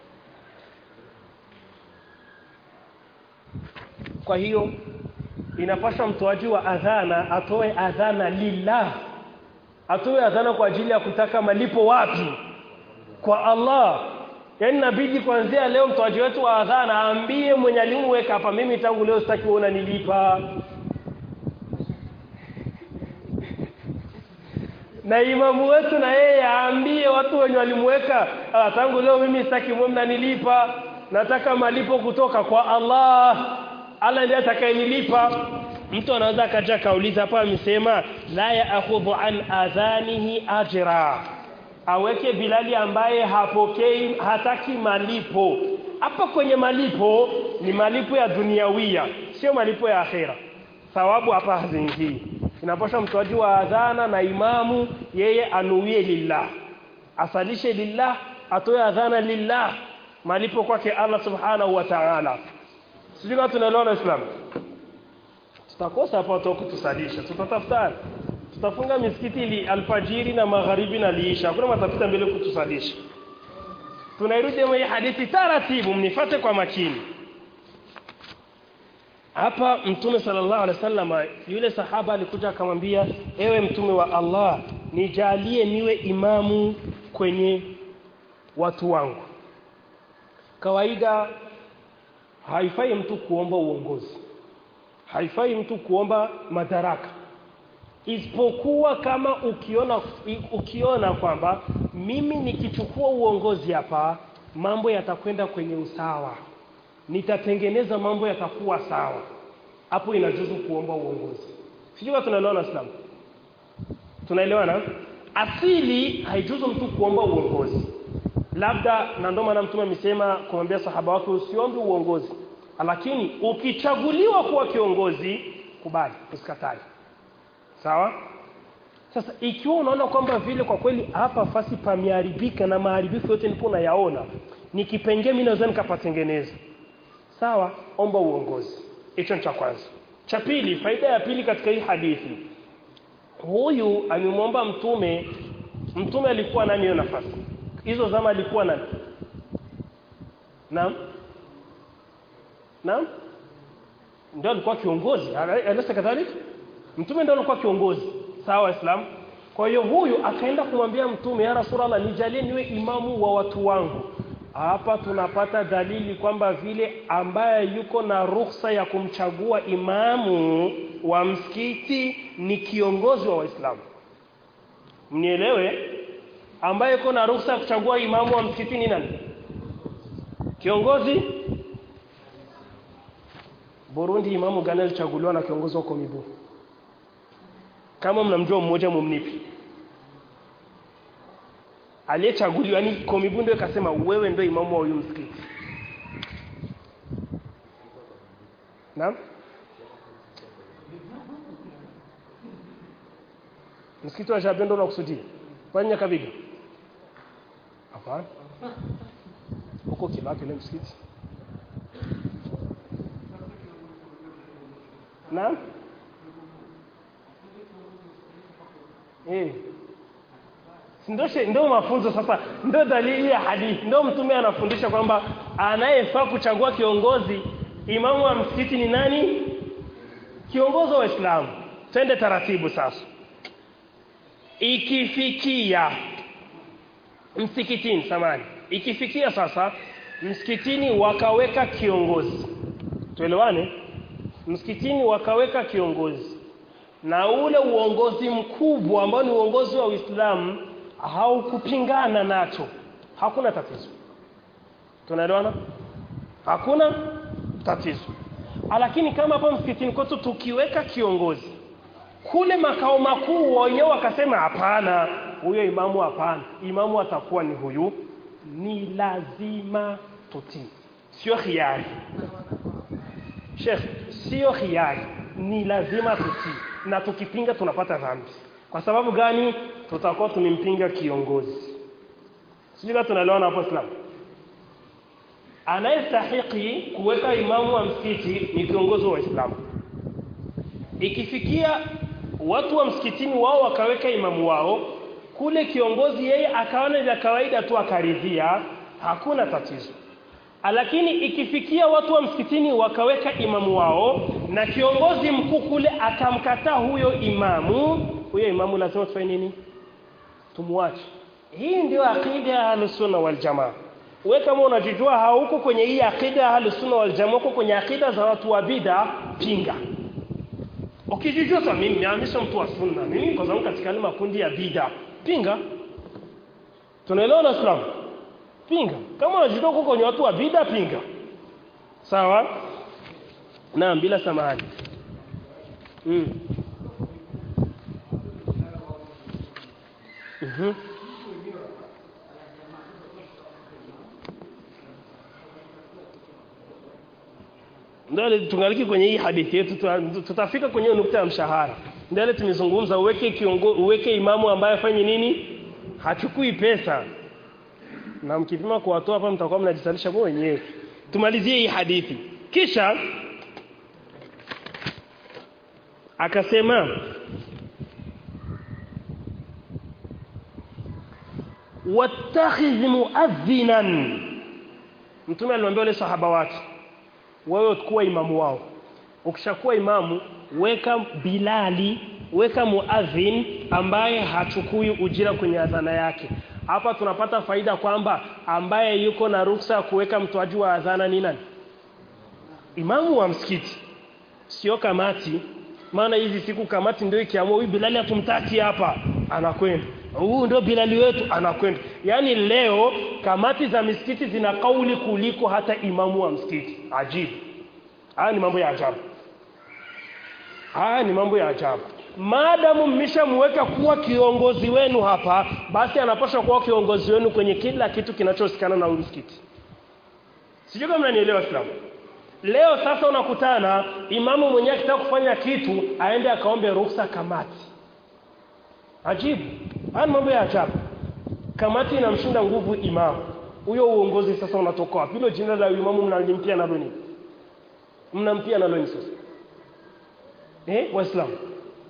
kwa hiyo inapaswa mtoaji wa adhana atoe adhana lillah atoe adhana kwa ajili ya kutaka malipo wapi kwa Allah yaani inabidi kuanzia leo mtoaji wetu wa adhana aambie mwenye alimweka hapa mimi tangu leo sitaki kuona nilipa na imamu wetu na yeye aambie watu wenye walimweka ah, tangu leo mimi sitaki mwe mnanilipa nataka malipo kutoka kwa Allah Allah ndiye atakayenilipa mtu anaweza akaja kauliza hapa amesema la yaakhudhu an adhanihi ajra aweke Bilali ambaye hapokei hataki malipo hapa kwenye malipo ni malipo ya duniawia sio malipo ya akhera thawabu hapa haziingii inapaswa mtoaji wa adhana na imamu yeye anuie lillah asalishe lillah atoe adhana lillah malipo kwake Allah subhanahu wa ta'ala sijui kama tunaelewana Islam tutakosa hapa watu wa kutusalisha tutatafutana tutafunga misikiti ili alfajiri na magharibi na liisha hakuna matapita mbele kutusalisha tunairudi hii hadithi taratibu mnifate kwa makini hapa mtume sallallahu alaihi wasallam yule sahaba alikuja akamwambia ewe mtume wa Allah nijalie niwe imamu kwenye watu wangu kawaida haifai mtu kuomba uongozi haifai mtu kuomba madaraka isipokuwa kama ukiona ukiona kwamba mimi nikichukua uongozi hapa mambo yatakwenda kwenye usawa nitatengeneza mambo yatakuwa sawa hapo inajuzu kuomba uongozi sijui tunaelewana Islam tunaelewana asili haijuzu mtu kuomba uongozi labda na ndio maana mtume amesema kumwambia sahaba wake usiombe uongozi lakini ukichaguliwa kuwa kiongozi kubali usikatae sawa sasa ikiwa unaona kwamba vile kwa kweli hapa fasi pameharibika na maharibifu yote nipo nayaona ni kipengee mimi naweza nikapatengeneza sawa omba uongozi hicho cha kwanza cha pili faida ya pili katika hii hadithi huyu amemwomba mtume mtume alikuwa nani hiyo nafasi hizo zama alikuwa nani naam naam ndio alikuwa kiongozi alisa kadhalika mtume ndio alikuwa kiongozi sawa waislamu kwa hiyo huyu akaenda kumwambia mtume ya rasulullah nijalie niwe imamu wa watu wangu hapa tunapata dalili kwamba vile ambaye yuko na ruhusa ya kumchagua imamu wa msikiti ni kiongozi wa waislamu mnielewe ambaye yuko na ruhusa ya kuchagua imamu wa msikiti ni nani kiongozi Burundi imamu gani alichaguliwa na kiongozi wa Komibu kama mnamjua mmoja mumnipi aliyechaguliwa ni Komibu ndio ikasema wewe ndio imamu wa huyu msikiti Naam Msikiti wa Jabendo unakusudia kwani Nyakabiga Hapana huko Kibaki ile msikiti Naam Eh ndio ndio mafunzo sasa ndio dalili ya hadithi ndio mtume anafundisha kwamba anayefaa kuchagua kiongozi imamu wa msikiti ni nani kiongozi wa Uislamu twende taratibu sasa ikifikia msikitini samani ikifikia sasa msikitini wakaweka kiongozi tuelewane msikitini wakaweka kiongozi na ule uongozi mkubwa ambao ni uongozi wa Uislamu haukupingana nacho hakuna tatizo tunaelewana hakuna tatizo lakini kama hapa msikitini kwetu tukiweka kiongozi kule makao makuu wenyewe wakasema hapana huyo imamu hapana imamu atakuwa ni huyu ni lazima tutii sio khiari Sheikh sio khiari ni lazima tutii na tukipinga tunapata dhambi kwa sababu gani tutakuwa tumempinga kiongozi sijui tunaelewana hapo Islam anayestahiki kuweka imamu wa msikiti ni kiongozi wa Uislamu ikifikia watu wa msikitini wao wakaweka imamu wao kule kiongozi yeye akaona vya kawaida tu akaridhia hakuna tatizo lakini ikifikia watu wa msikitini wakaweka imamu wao na kiongozi mkuu kule akamkataa huyo imamu huyo imamu lazima tufanye nini tumwache hii ndio akida ya ahlus-sunna wal jamaa wewe kama unajijua hauko kwenye hii akida ya ahlus-sunna wal jamaa uko kwenye akida za watu wa bid'a pinga ukijijua sasa mimi naamisha mtu wa sunna mimi kwa sababu katika ile makundi ya bid'a pinga tunaelewana Islam pinga kama unajitoa huko kwenye watu wa bid'a pinga sawa naam bila samahani mm. Mhm. Ndio tungaliki kwenye hii hadithi yetu tutafika kwenye nukta ya mshahara. Ndio tumezungumza uweke kiongo, uweke imamu ambaye afanye nini? Hachukui pesa. Na mkipima kwa watu hapa mtakuwa mnajisalisha kwa wenyewe. Tumalizie hii hadithi. Kisha akasema wattakhidh muadhinan mtume aliwaambia wale sahaba wake wewe kuwa imamu wao ukishakuwa imamu weka bilali weka muadhin ambaye hachukui ujira kwenye adhana yake hapa tunapata faida kwamba ambaye yuko na ruksa ya kuweka mtoaji wa adhana ni nani imamu wa msikiti sio kamati maana hizi siku kamati ndio ikiamua huyu bilali hatumtaki hapa anakwenda huu ndio bilali wetu anakwenda yaani leo kamati za misikiti zina kauli kuliko hata imamu wa msikiti ajibu haya ni mambo ya ajabu haya ni mambo ya ajabu maadamu mmeshamweka kuwa kiongozi wenu hapa basi anapaswa kuwa kiongozi wenu kwenye kila kitu kinachohusikana na msikiti sijui kama mnanielewa islamu leo sasa unakutana imamu mwenyewe akitaka kufanya kitu aende akaombe ruhusa kamati ajibu haya mambo ya ajabu kamati inamshinda nguvu imamu huyo uongozi sasa unatoka wapi hilo jina la imamu mnalimpia nalo nini mnampia nalo nini sasa eh waislamu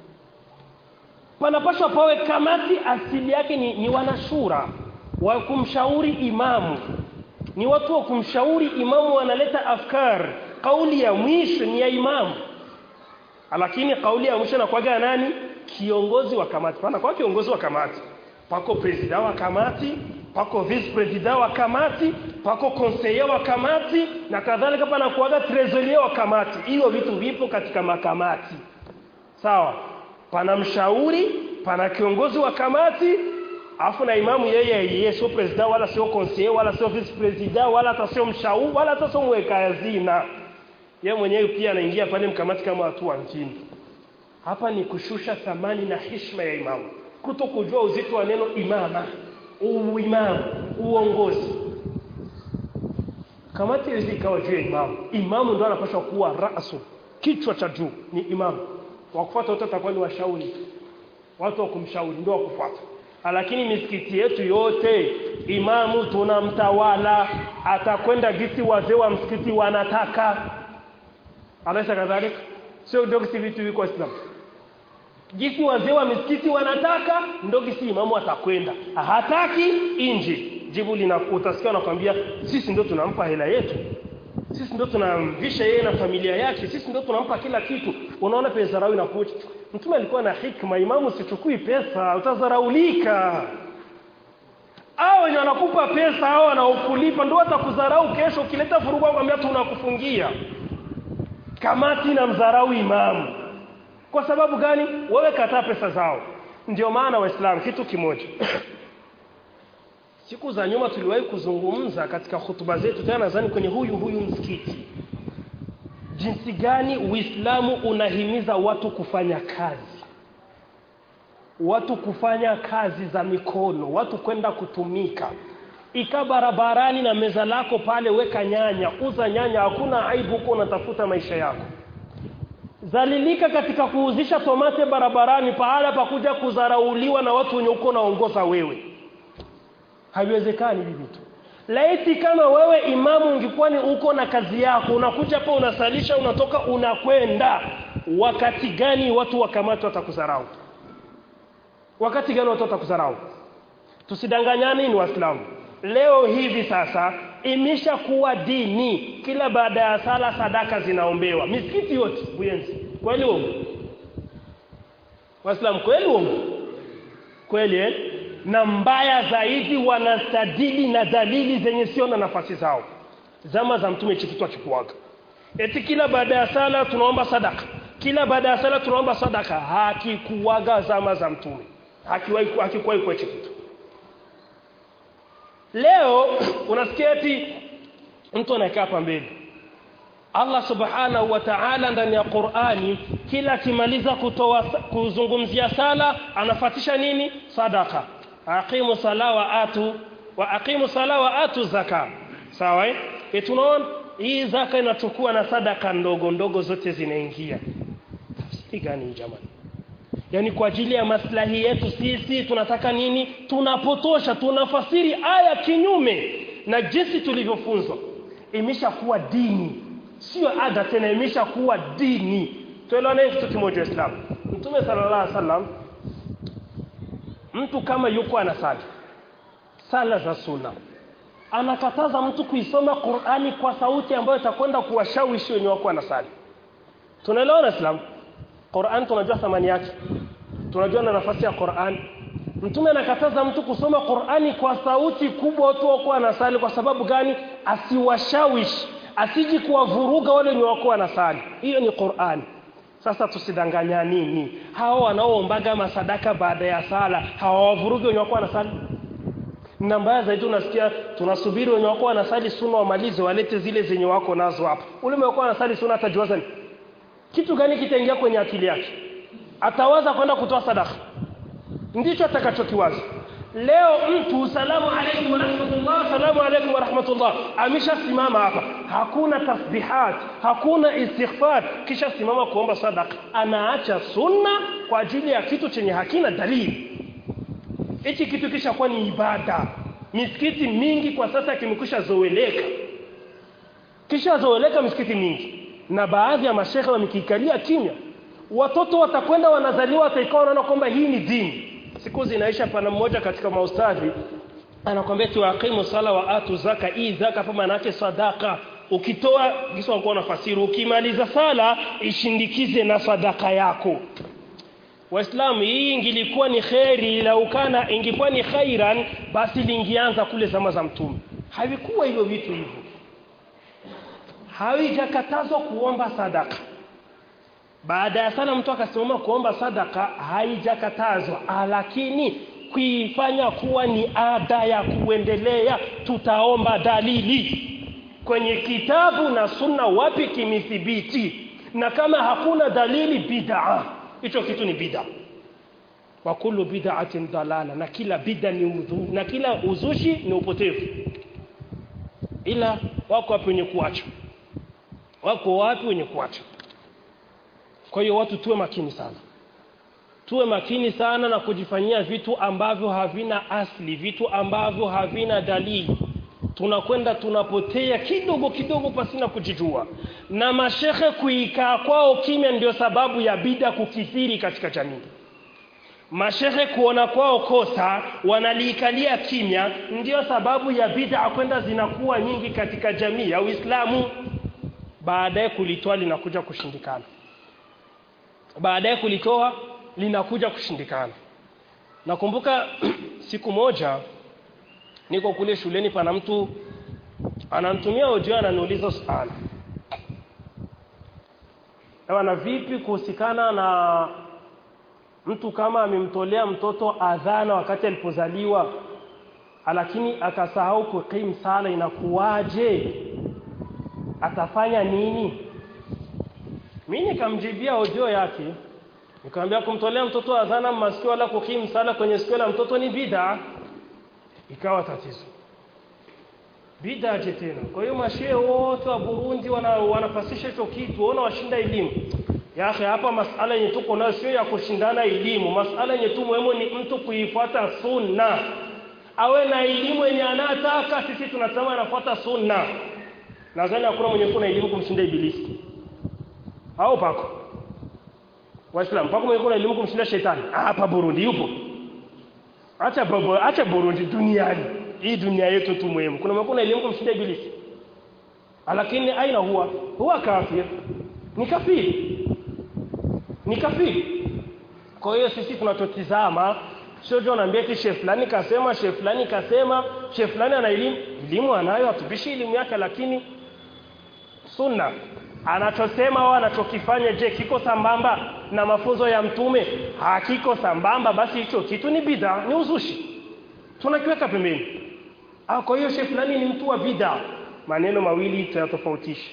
panapaswa pawe kamati asili yake ni, ni wanashura wa kumshauri imamu ni watu wa kumshauri imamu wanaleta afkar kauli ya mwisho ni ya imamu lakini kauli ya mwisho inakuwaga nani kiongozi wa kamati pana kwa kiongozi wa kamati pako presida wa kamati pako vice presida wa kamati pako conseiller wa kamati na kadhalika pana kuwaga trésorier wa kamati hiyo vitu vipo katika makamati sawa pana mshauri pana kiongozi wa kamati afu na imamu yeye yeye sio presida wala sio conseiller wala sio vice presida wala hata sio mshauri wala hata sio mweka hazina yeye mwenyewe pia anaingia pale mkamati kama watu wa nchini hapa ni kushusha thamani na heshima ya imamu kuto kujua uzito wa neno imama uimamu uongozi kamati hizi ikawa juu ya imamu imamu ndo anapaswa kuwa rasu kichwa cha juu ni imamu wakufuata wote atakuwa ni washauri watu wa kumshauri ndio wakufuata lakini misikiti yetu yote imamu tunamtawala atakwenda gisi wazee wa msikiti wanataka alaisa kadhalika sio ndio gisi vitu viko Islam gisi wazee wa misikiti wanataka ndio gisi imamu atakwenda hataki inji jibu lina utasikia nakwambia sisi ndio tunampa hela yetu sisi ndio tunamvisha yeye na familia yake sisi ndio tunampa kila kitu unaona pesa zarau inakuja mtume alikuwa na hikma imamu sichukui pesa utazaraulika au wenye wanakupa pesa au wanaokulipa ndio watakudharau kesho ukileta furugu kwambia tunakufungia kamati na mdharau imamu kwa sababu gani wewe kataa pesa zao ndio maana waislamu kitu kimoja siku za nyuma tuliwahi kuzungumza katika hutuba zetu tena nadhani kwenye huyu huyu msikiti jinsi gani uislamu unahimiza watu kufanya kazi watu kufanya kazi za mikono watu kwenda kutumika ika barabarani na meza lako pale weka nyanya uza nyanya hakuna aibu huko unatafuta maisha yako zalilika katika kuuzisha tomate barabarani pahala pa kuja kudharauliwa na watu wenye uko naongoza wewe haiwezekani hivi vitu laiti kama wewe imamu ungekuwa ni uko na kazi yako unakuja hapa unasalisha unatoka unakwenda wakati gani watu wakamati watakudharau wakati gani watu watakudharau tusidanganyane ni waislamu leo hivi sasa imesha kuwa dini kila baada ya sala sadaka zinaombewa misikiti yote buyenzi kweli uongo waislamu kweli uongo kweli eh? na mbaya zaidi wanastadili na dalili zenye sio na nafasi zao zama za mtume hichi kitu akikuaga eti kila baada ya sala tunaomba sadaka kila baada ya sala tunaomba sadaka hakikuwaga zama za mtume hakiwahi hakikuwahi kwa hichi kitu leo unasikia eti mtu anakaa hapa mbele Allah subhanahu wa ta'ala ndani ya Qur'ani kila akimaliza kutoa kuzungumzia sala anafatisha nini sadaka aqimu sala wa atu wa aqimu sala wa atu zaka sawa eh tunaona hii zaka inachukua na sadaka ndogo ndogo zote zinaingia tafsiri gani jamani yani kwa ajili ya maslahi yetu sisi tunataka nini tunapotosha tunafasiri aya kinyume na jinsi tulivyofunzwa imeshakuwa dini sio ada tena imeshakuwa dini tuelewane kitu kimoja Islam Mtume sallallahu alaihi wasallam mtu kama yuko anasali sala za sunna anakataza mtu kuisoma Qur'ani kwa sauti ambayo itakwenda kuwashawishi wenye wako anasali tunaelewana Islam Qur'an tunajua thamani yake tunajua na nafasi ya Qur'an Mtume anakataza mtu kusoma Qur'ani kwa sauti kubwa watu wako anasali kwa sababu gani asiwashawishi asiji kuwavuruga wale wenye wako wanasali hiyo ni Qur'an sasa tusidanganya nini hao wanaoombaga masadaka baada ya sala hawawavurugi wenye wako wanasali na mbaya zaidi unasikia tunasubiri wenye wako wanasali sunna wamalize walete zile zenye wako nazo hapa ule mwenye wako wanasali sunna atajuaza ni kitu gani kitaingia kwenye akili yake atawaza kwenda kutoa sadaka ndicho atakachokiwaza leo mtu salamu alaykum wa rahmatullah salamu alaykum wa rahmatullah ameshasimama hapa hakuna tasbihat hakuna istighfar kisha simama kuomba sadaka anaacha sunna kwa ajili ya kitu chenye hakina dalili hichi kitu kisha kuwa ni ibada misikiti mingi kwa sasa kimekwisha zoeleka kisha zoeleka misikiti mingi na baadhi ya mashehe wamekikalia kimya watoto watakwenda wanazaliwa wataikawa wanaona kwamba hii ni dini siku zinaisha pana mmoja katika maustadhi anakwambia tuaqimu sala wa atu zaka hii zaka kwa maana yake sadaka ukitoa kisha unakuwa unafasiri ukimaliza sala ishindikize na sadaka yako Waislamu hii ingilikuwa ni khairi lau kana ingekuwa ni khairan basi lingianza kule zama za mtume havikuwa hivyo vitu hivyo haijakatazwa kuomba sadaka baada ya sala mtu akasimama kuomba sadaka haijakatazwa lakini kuifanya kuwa ni ada ya kuendelea tutaomba dalili kwenye kitabu na sunna wapi kimithibiti na kama hakuna dalili bid'a hicho kitu ni bid'a wa kullu bid'atin dalala na kila bid'a ni udhu, na kila uzushi ni upotevu ila wako wapi wenye kuacha wako wapi wenye kuacha kwa hiyo watu tuwe makini sana tuwe makini sana na kujifanyia vitu ambavyo havina asli vitu ambavyo havina dalili tunakwenda tunapotea kidogo kidogo pasina kujijua na mashehe kuikaa kwao kimya ndio sababu ya bida kukithiri katika jamii mashehe kuona kwao kosa wanaliikalia kimya ndio sababu ya bid'a kwenda zinakuwa nyingi katika jamii ya Uislamu baadaye kulitoa linakuja kushindikana baadaye kulitoa linakuja kushindikana nakumbuka siku moja niko kule shuleni pana mtu ananitumia audio ananiuliza swali Ewa na vipi kuhusikana na mtu kama amemtolea mtoto adhana wakati alipozaliwa lakini akasahau kukim sala inakuwaje atafanya nini mimi nikamjibia audio yake nikamwambia kumtolea mtoto adhana masikio wala kukim sala kwenye sikio la mtoto ni bid'a ikawa tatizo bid'a je tena kwa hiyo mashehe wote wa Burundi wana, wanafasisha hicho kitu waona washinda elimu ya akhi hapa masala yenye tuko nayo sio ya kushindana elimu masala yenye tu muhimu ni mtu kuifuata sunna awe na elimu yenye anataka sisi tunasema anafuata sunna nadhani hakuna mwenye kuna elimu kumshinda ibilisi au pako waislamu pako mwenye kuna elimu kumshinda shetani hapa Burundi yupo acha babo acha Burundi duniani hii dunia yetu tu muhimu kuna mwenye kuna elimu kumshinda ibilisi lakini aina huwa huwa kafir ni kafiri ni kafiri kwa hiyo sisi tunachotizama sio jo naambia eti chef fulani kasema chef fulani kasema chef fulani ana elimu elimu anayo atubishi elimu yake lakini sunna anachosema au anachokifanya je kiko sambamba na mafunzo ya mtume hakiko sambamba basi hicho kitu ni bid'a ni uzushi tunakiweka pembeni ah kwa hiyo chef fulani ni mtu wa bid'a maneno mawili tuyatofautisha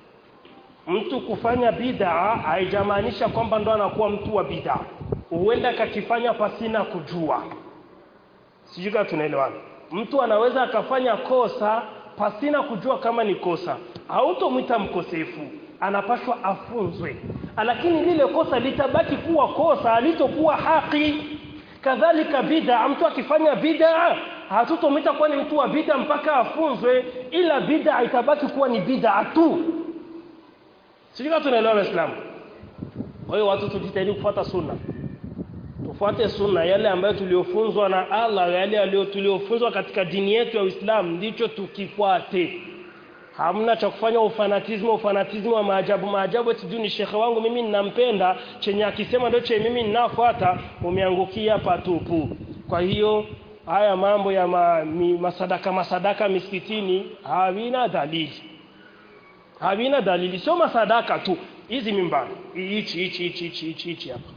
mtu kufanya bid'a haijamaanisha kwamba ndo anakuwa mtu wa bid'a huenda kakifanya pasina kujua sijui kama tunaelewana mtu anaweza akafanya kosa pasina kujua kama ni kosa hautomwita mkosefu anapashwa afunzwe lakini lile kosa litabaki kuwa kosa alitokuwa haki kadhalika bid'a mtu akifanya bid'a hatutomwita kuwa ni mtu wa bid'a mpaka afunzwe ila bid'a itabaki kuwa ni bid'a tu sijui kama tunaelewa waislamu kwa hiyo watu tujitahidi kufuata sunna tufuate sunna yale ambayo tuliofunzwa na Allah yale yaliyo tuliofunzwa katika dini yetu ya Uislamu ndicho tukifuate hamna cha kufanya ufanatismo ufanatismo wa maajabu maajabu eti juu ni shekhe wangu mimi ninampenda chenye akisema ndio chenye mimi ninafuata umeangukia patupu kwa hiyo haya mambo ya ma, mi, masadaka masadaka misikitini havina dalili havina dalili sio masadaka tu hizi mimbari hichi hichi hichi hichi hichi hichi hapa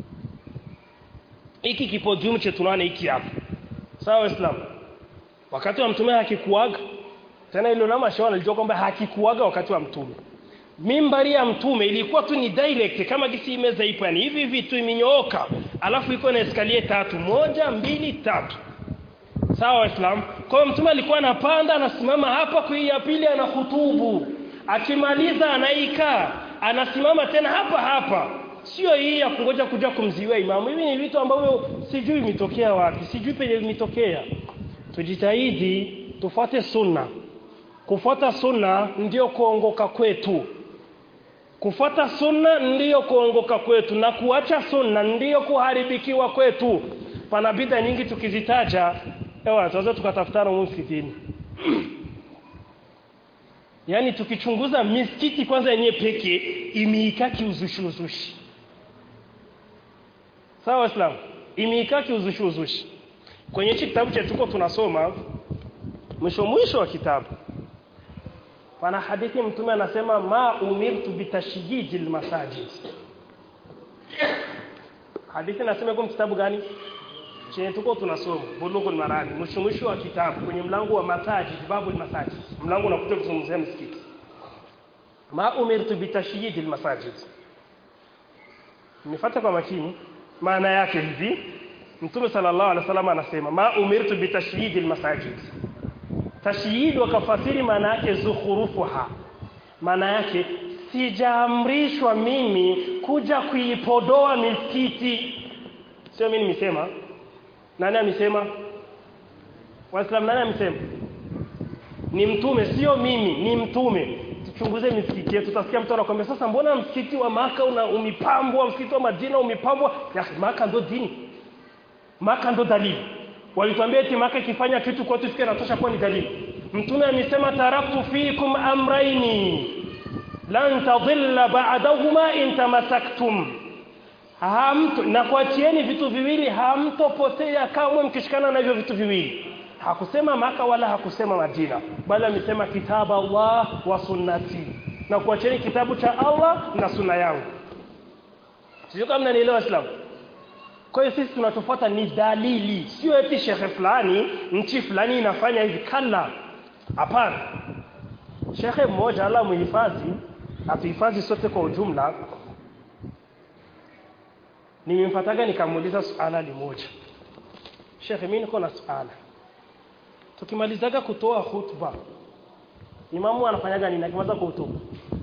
hiki kipodium chetu tunaona hiki hapa sawa islam wakati wa mtume hakikuaga tena ilo na mashauri alijua kwamba hakikuaga wakati wa mtume mimbari ya mtume ilikuwa tu ni direct kama gisi meza ipo yani hivi hivi tu imenyooka alafu iko na escalier tatu moja mbili tatu sawa waislamu kwa hiyo mtume alikuwa anapanda anasimama hapa kwa ya pili anahutubu akimaliza anaikaa anasimama tena hapa hapa sio hii ya kungoja kuja kumziwia imamu hivi ni vitu ambavyo sijui imetokea wapi sijui penye imetokea tujitahidi tufuate sunna kufuata sunna ndiyo kuongoka kwetu kufuata sunna ndiyo kuongoka kwetu na kuacha sunna ndiyo kuharibikiwa kwetu pana bidha nyingi tukizitaja ewa tunaweza tukatafutana msikitini yaani tukichunguza misikiti kwanza yenyewe pekee imeika kiuzushi uzushi sawa waislamu imeika kiuzushi uzushi kwenye hichi kitabu chetu tuko tunasoma mwisho mwisho wa kitabu pana hadithi mtume anasema ma umirtu bitashyiji almasajid hadithi nasema kwa kitabu gani chenye tuko tunasoma bulughul marani mwisho mwisho wa kitabu kwenye mlango wa masajid babul masajid mlango unakuta kuzungumzia msikiti ma umirtu bitashyiji almasajid nifuata kwa makini maana yake hivi mtume sallallahu alaihi wasallam anasema ma umirtu bitashyiji almasajid tashyid wakafasiri maana yake zukhurufuha maana yake sijaamrishwa mimi kuja kuipodoa misikiti sio mimi nimesema nani amesema waislamu nani amesema ni mtume sio mimi ni mtume tuchunguze misikiti yetu tutasikia mtu anakuambia sasa mbona msikiti wa maka una umipambwa msikiti wa Madina umipambwa ya maka ndo dini maka ndo dalili walituambia eti maka ikifanya kitu kwetu fikira natosha kuwa ni dalili mtume amesema taraktu fikum amraini lan tadilla ba'dahuma in tamassaktum hamto na kuachieni vitu viwili hamtopotea kamwe mkishikana na hivyo vitu viwili hakusema maka wala hakusema Madina bali amesema kitaba Allah wa sunnati na kuachieni kitabu cha Allah na sunna yangu sio kama mnanielewa Islam kwa hiyo sisi tunachofuata ni dalili sio eti shekhe fulani nchi fulani inafanya hivi kala hapana shekhe mmoja Allah muhifadhi atuhifadhi sote kwa ujumla nimemfataga nikamuuliza suala limoja shekhe mimi niko na suala tukimalizaga kutoa hutuba imamu anafanyaga nini akimaliza kuhutubu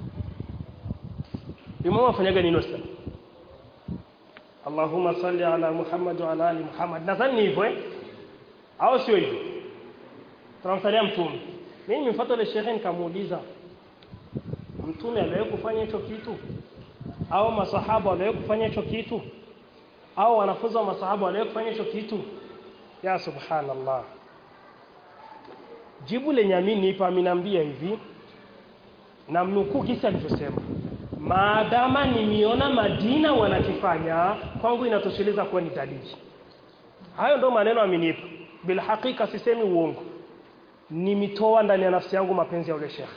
imamu anafanyaga nini sasa Allahumma salli ala Muhammad wa ala ali Muhammad nadhani ni hivyo eh au sio hivyo tunamsalia mtume mimi nimfuata ile shekhe nikamuuliza mtume aliwahi kufanya hicho kitu au masahaba waliwahi kufanya hicho kitu au wanafunzi wa masahaba waliwahi kufanya hicho kitu ya subhanallah jibu lenye amini nipa ameniambia hivi na mnukuu kisa alivyosema maadama nimeona Madina wanakifanya kwangu inatosheleza kuwa ni dalili hayo ndo maneno amenipa bila hakika sisemi uongo nimitoa ndani ya nafsi yangu mapenzi ya ule shekhe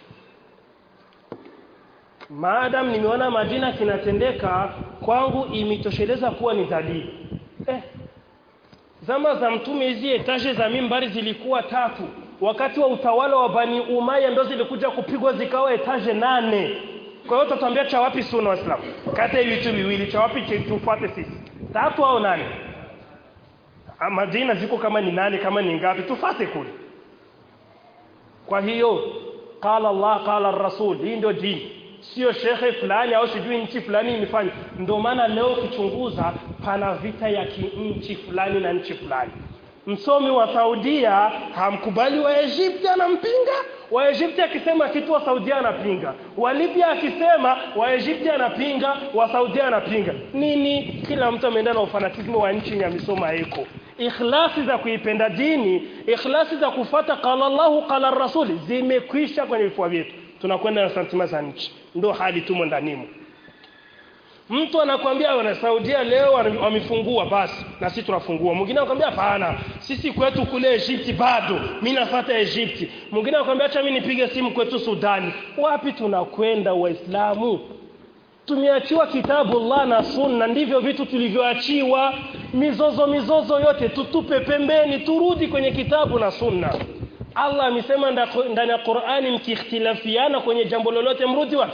maadam nimeona Madina kinatendeka kwangu imitosheleza kuwa ni dalili eh zama za mtume hizi etashe za mimbari zilikuwa tatu wakati wa utawala wa Bani Umayya ndo zilikuja kupigwa zikawa etaje nane kwa hiyo tutatuambia cha wapi sunna waislamu kati ya vitu viwili cha wapi tufuate sisi tatu au nane Madina ziko kama ni nane kama ni ngapi tufate kule kwa hiyo qala Allah qala rasul hii ndio dini sio shekhe fulani au sijui nchi fulani imefanya ndio maana leo ukichunguza pana vita ya nchi fulani na nchi fulani msomi wa Saudia hamkubali wa Egypt anampinga Waegypti akisema kitu wa Saudia anapinga, wa Libya akisema Waegypti anapinga, wa Saudia anapinga. Nini? Kila mtu ameenda na ufanatismo wa nchi ya misoma iko ikhlasi za kuipenda dini, ikhlasi za kufata qala Allahu qala rasuli zimekwisha kwenye vifua vyetu, tunakwenda na santima za nchi, ndio hali tumo ndanimo. Mtu anakwambia wana Saudia leo wamefungua basi na sisi tunafungua. Mwingine anakwambia hapana, sisi kwetu kule Egypt bado, mimi nafuata Egypt. Mwingine anakwambia acha mimi nipige simu kwetu Sudani. Wapi tunakwenda Waislamu? Tumeachiwa kitabu Allah na Sunna, ndivyo vitu tulivyoachiwa. Mizozo mizozo yote tutupe pembeni, turudi kwenye kitabu na Sunna. Allah amesema ndani ya Qur'ani, mkiikhtilafiana kwenye jambo lolote, mrudi wapi?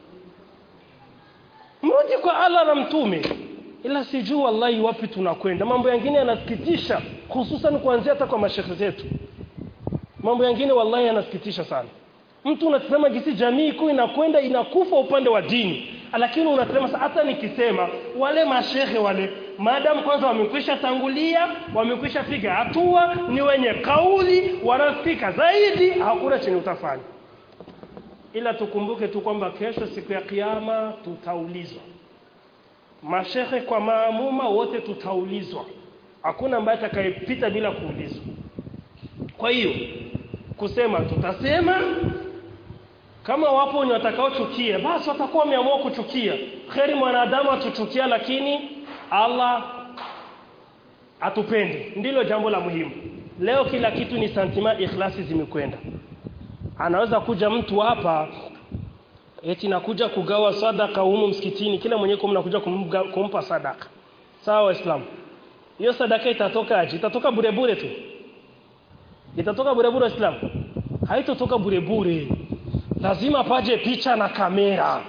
mrudi kwa Allah na mtume ila sijui wallahi wapi tunakwenda mambo yengine yanasikitisha hususan kuanzia hata kwa mashekhe zetu mambo yengine wallahi yanasikitisha sana mtu unatazama jinsi jamii kuu inakwenda inakufa upande wa dini lakini unasema hata nikisema wale mashehe wale maadamu kwanza wamekwisha tangulia wamekwisha piga hatua ni wenye kauli wanaspika zaidi hakuna chenye utafanya ila tukumbuke tu kwamba kesho siku ya kiyama tutaulizwa mashehe kwa maamuma wote tutaulizwa hakuna ambaye atakayepita bila kuulizwa kwa hiyo kusema tutasema kama wapo wenye watakaochukia basi watakuwa wameamua kuchukia kheri mwanadamu atuchukia lakini Allah atupende ndilo jambo la muhimu leo kila kitu ni santima ikhlasi zimekwenda anaweza kuja mtu hapa eti nakuja kugawa sadaka humu msikitini kila mwenyewe kwa mnakuja kumga, kumpa sadaka sawa waislamu hiyo sadaka itatoka aje itatoka bure bure tu itatoka bure bure waislamu haitotoka bure bure lazima paje picha na kamera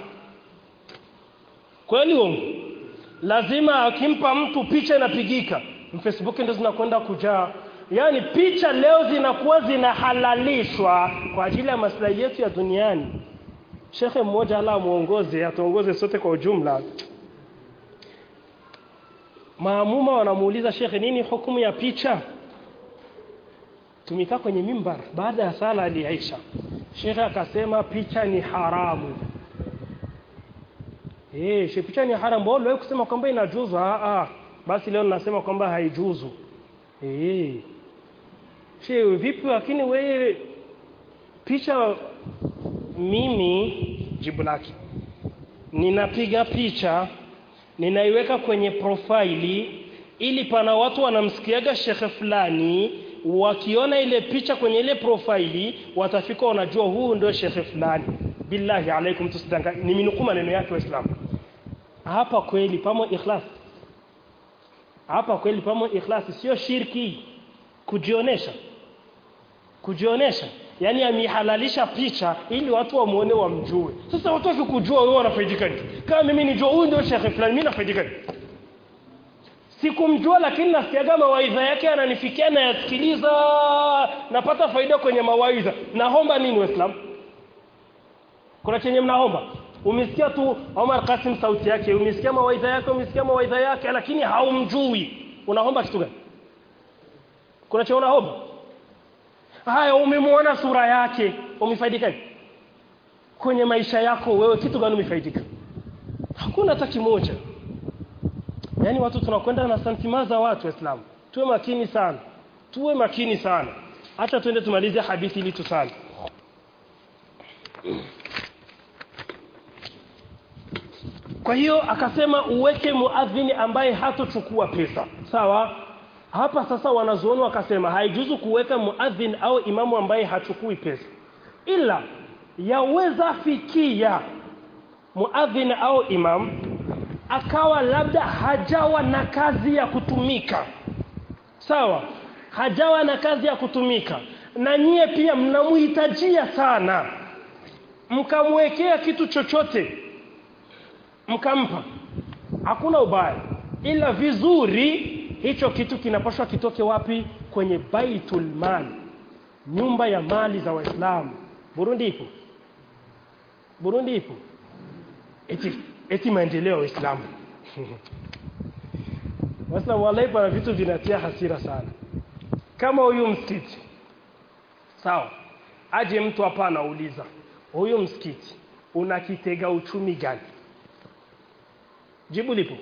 kweli uongo lazima akimpa mtu picha inapigika Facebook ndio zinakwenda kujaa yaani picha leo zinakuwa zinahalalishwa kwa ajili ya maslahi yetu ya duniani shekhe mmoja ala muongoze atuongoze sote kwa ujumla maamuma wanamuuliza shekhe nini hukumu ya picha tumekaa kwenye mimbar baada ya sala aliaisha shekhe akasema picha ni haramu eh she picha ni haramu wao leo kusema kwamba inajuzu ah ah basi leo ninasema kwamba haijuzu eh she vipi lakini wewe picha mimi jibu lake ninapiga picha ninaiweka kwenye profaili ili pana watu wanamsikiaga shekhe fulani wakiona ile picha kwenye ile profaili watafika wanajua huu ndio shekhe fulani billahi alaikum tusidanga niminukuu maneno yake waislamu hapa kweli pamo ikhlas hapa kweli pamo ikhlas sio shirki kujionesha kujionesha yani amehalalisha picha ili watu wamuone wamjue sasa watu wakikujua wewe wanafaidika nini kama mimi nijua huyu ndio shekhe fulani mimi nafaidika nini sikumjua lakini nasikiaga mawaidha yake ananifikia na yasikiliza napata faida kwenye mawaidha naomba nini waislamu kuna chenye mnaomba umesikia tu Omar Kasim sauti yake umesikia mawaidha yake umesikia mawaidha yake lakini haumjui unaomba kitu gani kuna chenye unaomba haya umemwona sura yake umefaidika kwenye maisha yako wewe kitu gani umefaidika hakuna hata kimoja yaani watu tunakwenda na santima za watu waislamu tuwe makini sana tuwe makini sana hata twende tumalize hadithi ili tusali kwa hiyo akasema uweke muadhini ambaye hatochukua pesa sawa hapa sasa wanazuoni wakasema haijuzu kuweka muadhin au imamu ambaye hachukui pesa ila yaweza fikia muadhin au imam akawa labda hajawa na kazi ya kutumika sawa hajawa na kazi ya kutumika na nyie pia mnamhitajia sana mkamwekea kitu chochote mkampa hakuna ubaya ila vizuri hicho kitu kinapaswa kitoke wapi kwenye baitul mal nyumba ya mali za waislamu Burundi ipo Burundi ipo eti eti maendeleo ya Uislamu Waislamu wallahi pana vitu vinatia hasira sana kama huyu msikiti sawa aje mtu hapa anauliza huyu msikiti una kitega uchumi gani jibu lipo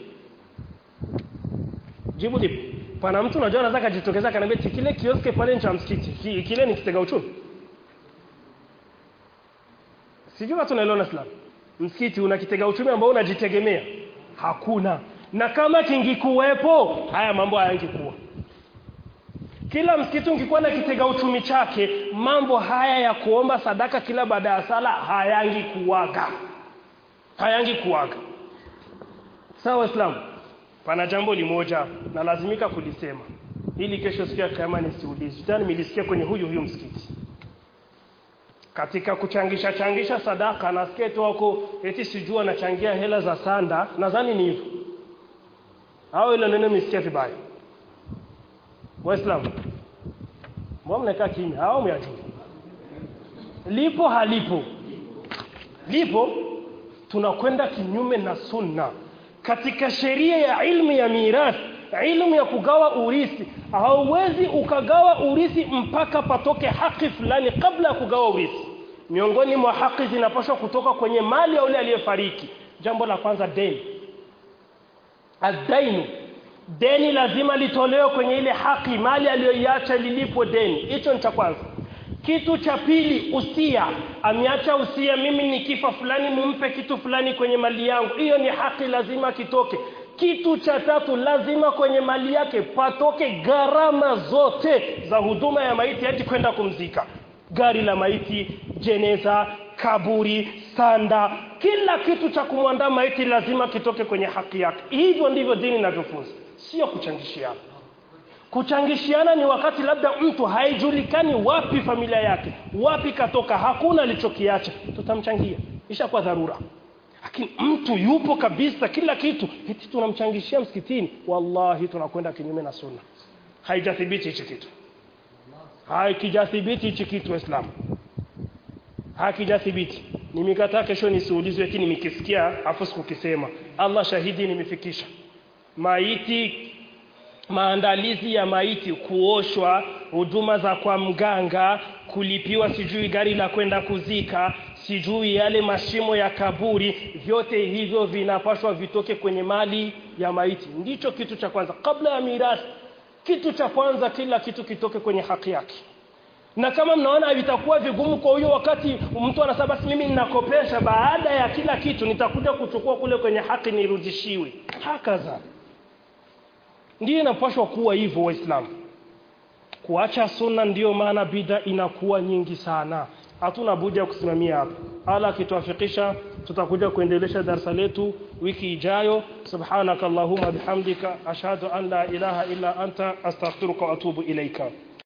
jibu lipo pana mtu unajua anaweza kujitokeza kaniambia "Ti, kile kioske pale ni cha msikiti ki- kile ni kitega uchumi sijui watu naelewana Islam msikiti una kitega uchumi ambao unajitegemea hakuna na kama kingikuwepo haya mambo hayangekuwa kila msikiti ungekuwa na kitega uchumi chake mambo haya ya kuomba sadaka kila baada ya sala hayangi kuwaga hayangi kuwaga sawa waislamu pana jambo limoja na lazimika kulisema ili kesho siku ya kiyama nisiulizwe tena nimelisikia kwenye huyu huyu msikiti katika kuchangisha changisha sadaka nasikia tu wako eti sijua anachangia hela za sanda nadhani ni hivyo au ile neno misikia vibaya waislamu mbona mnakaa kimya au myajua lipo halipo lipo tunakwenda kinyume na sunna katika sheria ya ilmu ya mirathi ilmu ya kugawa urithi hauwezi ukagawa urithi mpaka patoke haki fulani kabla ya kugawa urithi miongoni mwa haki zinapaswa kutoka kwenye mali ya yule aliyefariki jambo la kwanza deni adainu deni lazima litolewe kwenye ile haki mali aliyoiacha lilipwe deni hicho ni cha kwanza kitu cha pili usia ameacha usia mimi nikifa fulani mumpe kitu fulani kwenye mali yangu hiyo ni haki lazima kitoke kitu cha tatu lazima kwenye mali yake patoke gharama zote za huduma ya maiti hadi kwenda kumzika gari la maiti jeneza kaburi sanda kila kitu cha kumwandaa maiti lazima kitoke kwenye haki yake hivyo ndivyo dini inavyofunza sio kuchangishiana kuchangishiana ni wakati labda mtu haijulikani wapi familia yake wapi katoka hakuna alichokiacha tutamchangia ishakuwa dharura lakini mtu yupo kabisa kila kitu eti tunamchangishia msikitini wallahi tunakwenda kinyume na sunna haijathibiti hichi kitu haikijathibiti hichi kitu waislamu hakijathibiti nimekataa kesho nisiulizwe eti nimekisikia afu sikukisema Allah shahidi nimefikisha maiti maandalizi ya maiti kuoshwa huduma za kwa mganga kulipiwa sijui gari la kwenda kuzika sijui yale mashimo ya kaburi vyote hivyo vinapaswa vitoke kwenye mali ya maiti ndicho kitu cha kwanza kabla ya mirathi kitu cha kwanza kila kitu kitoke kwenye haki yake na kama mnaona vitakuwa vigumu kwa huyo wakati mtu anasema basi mimi ninakopesha baada ya kila kitu nitakuja kuchukua kule kwenye haki nirudishiwe hakaza ndiyo inapaswa kuwa hivyo waislamu kuacha sunna ndiyo maana bida inakuwa nyingi sana hatuna budi ya kusimamia hapa ala akituafikisha tutakuja kuendelesha darasa letu wiki ijayo subhanakallahumma bihamdika ashhadu an la ilaha illa anta astaghfiruka wa atubu ilaika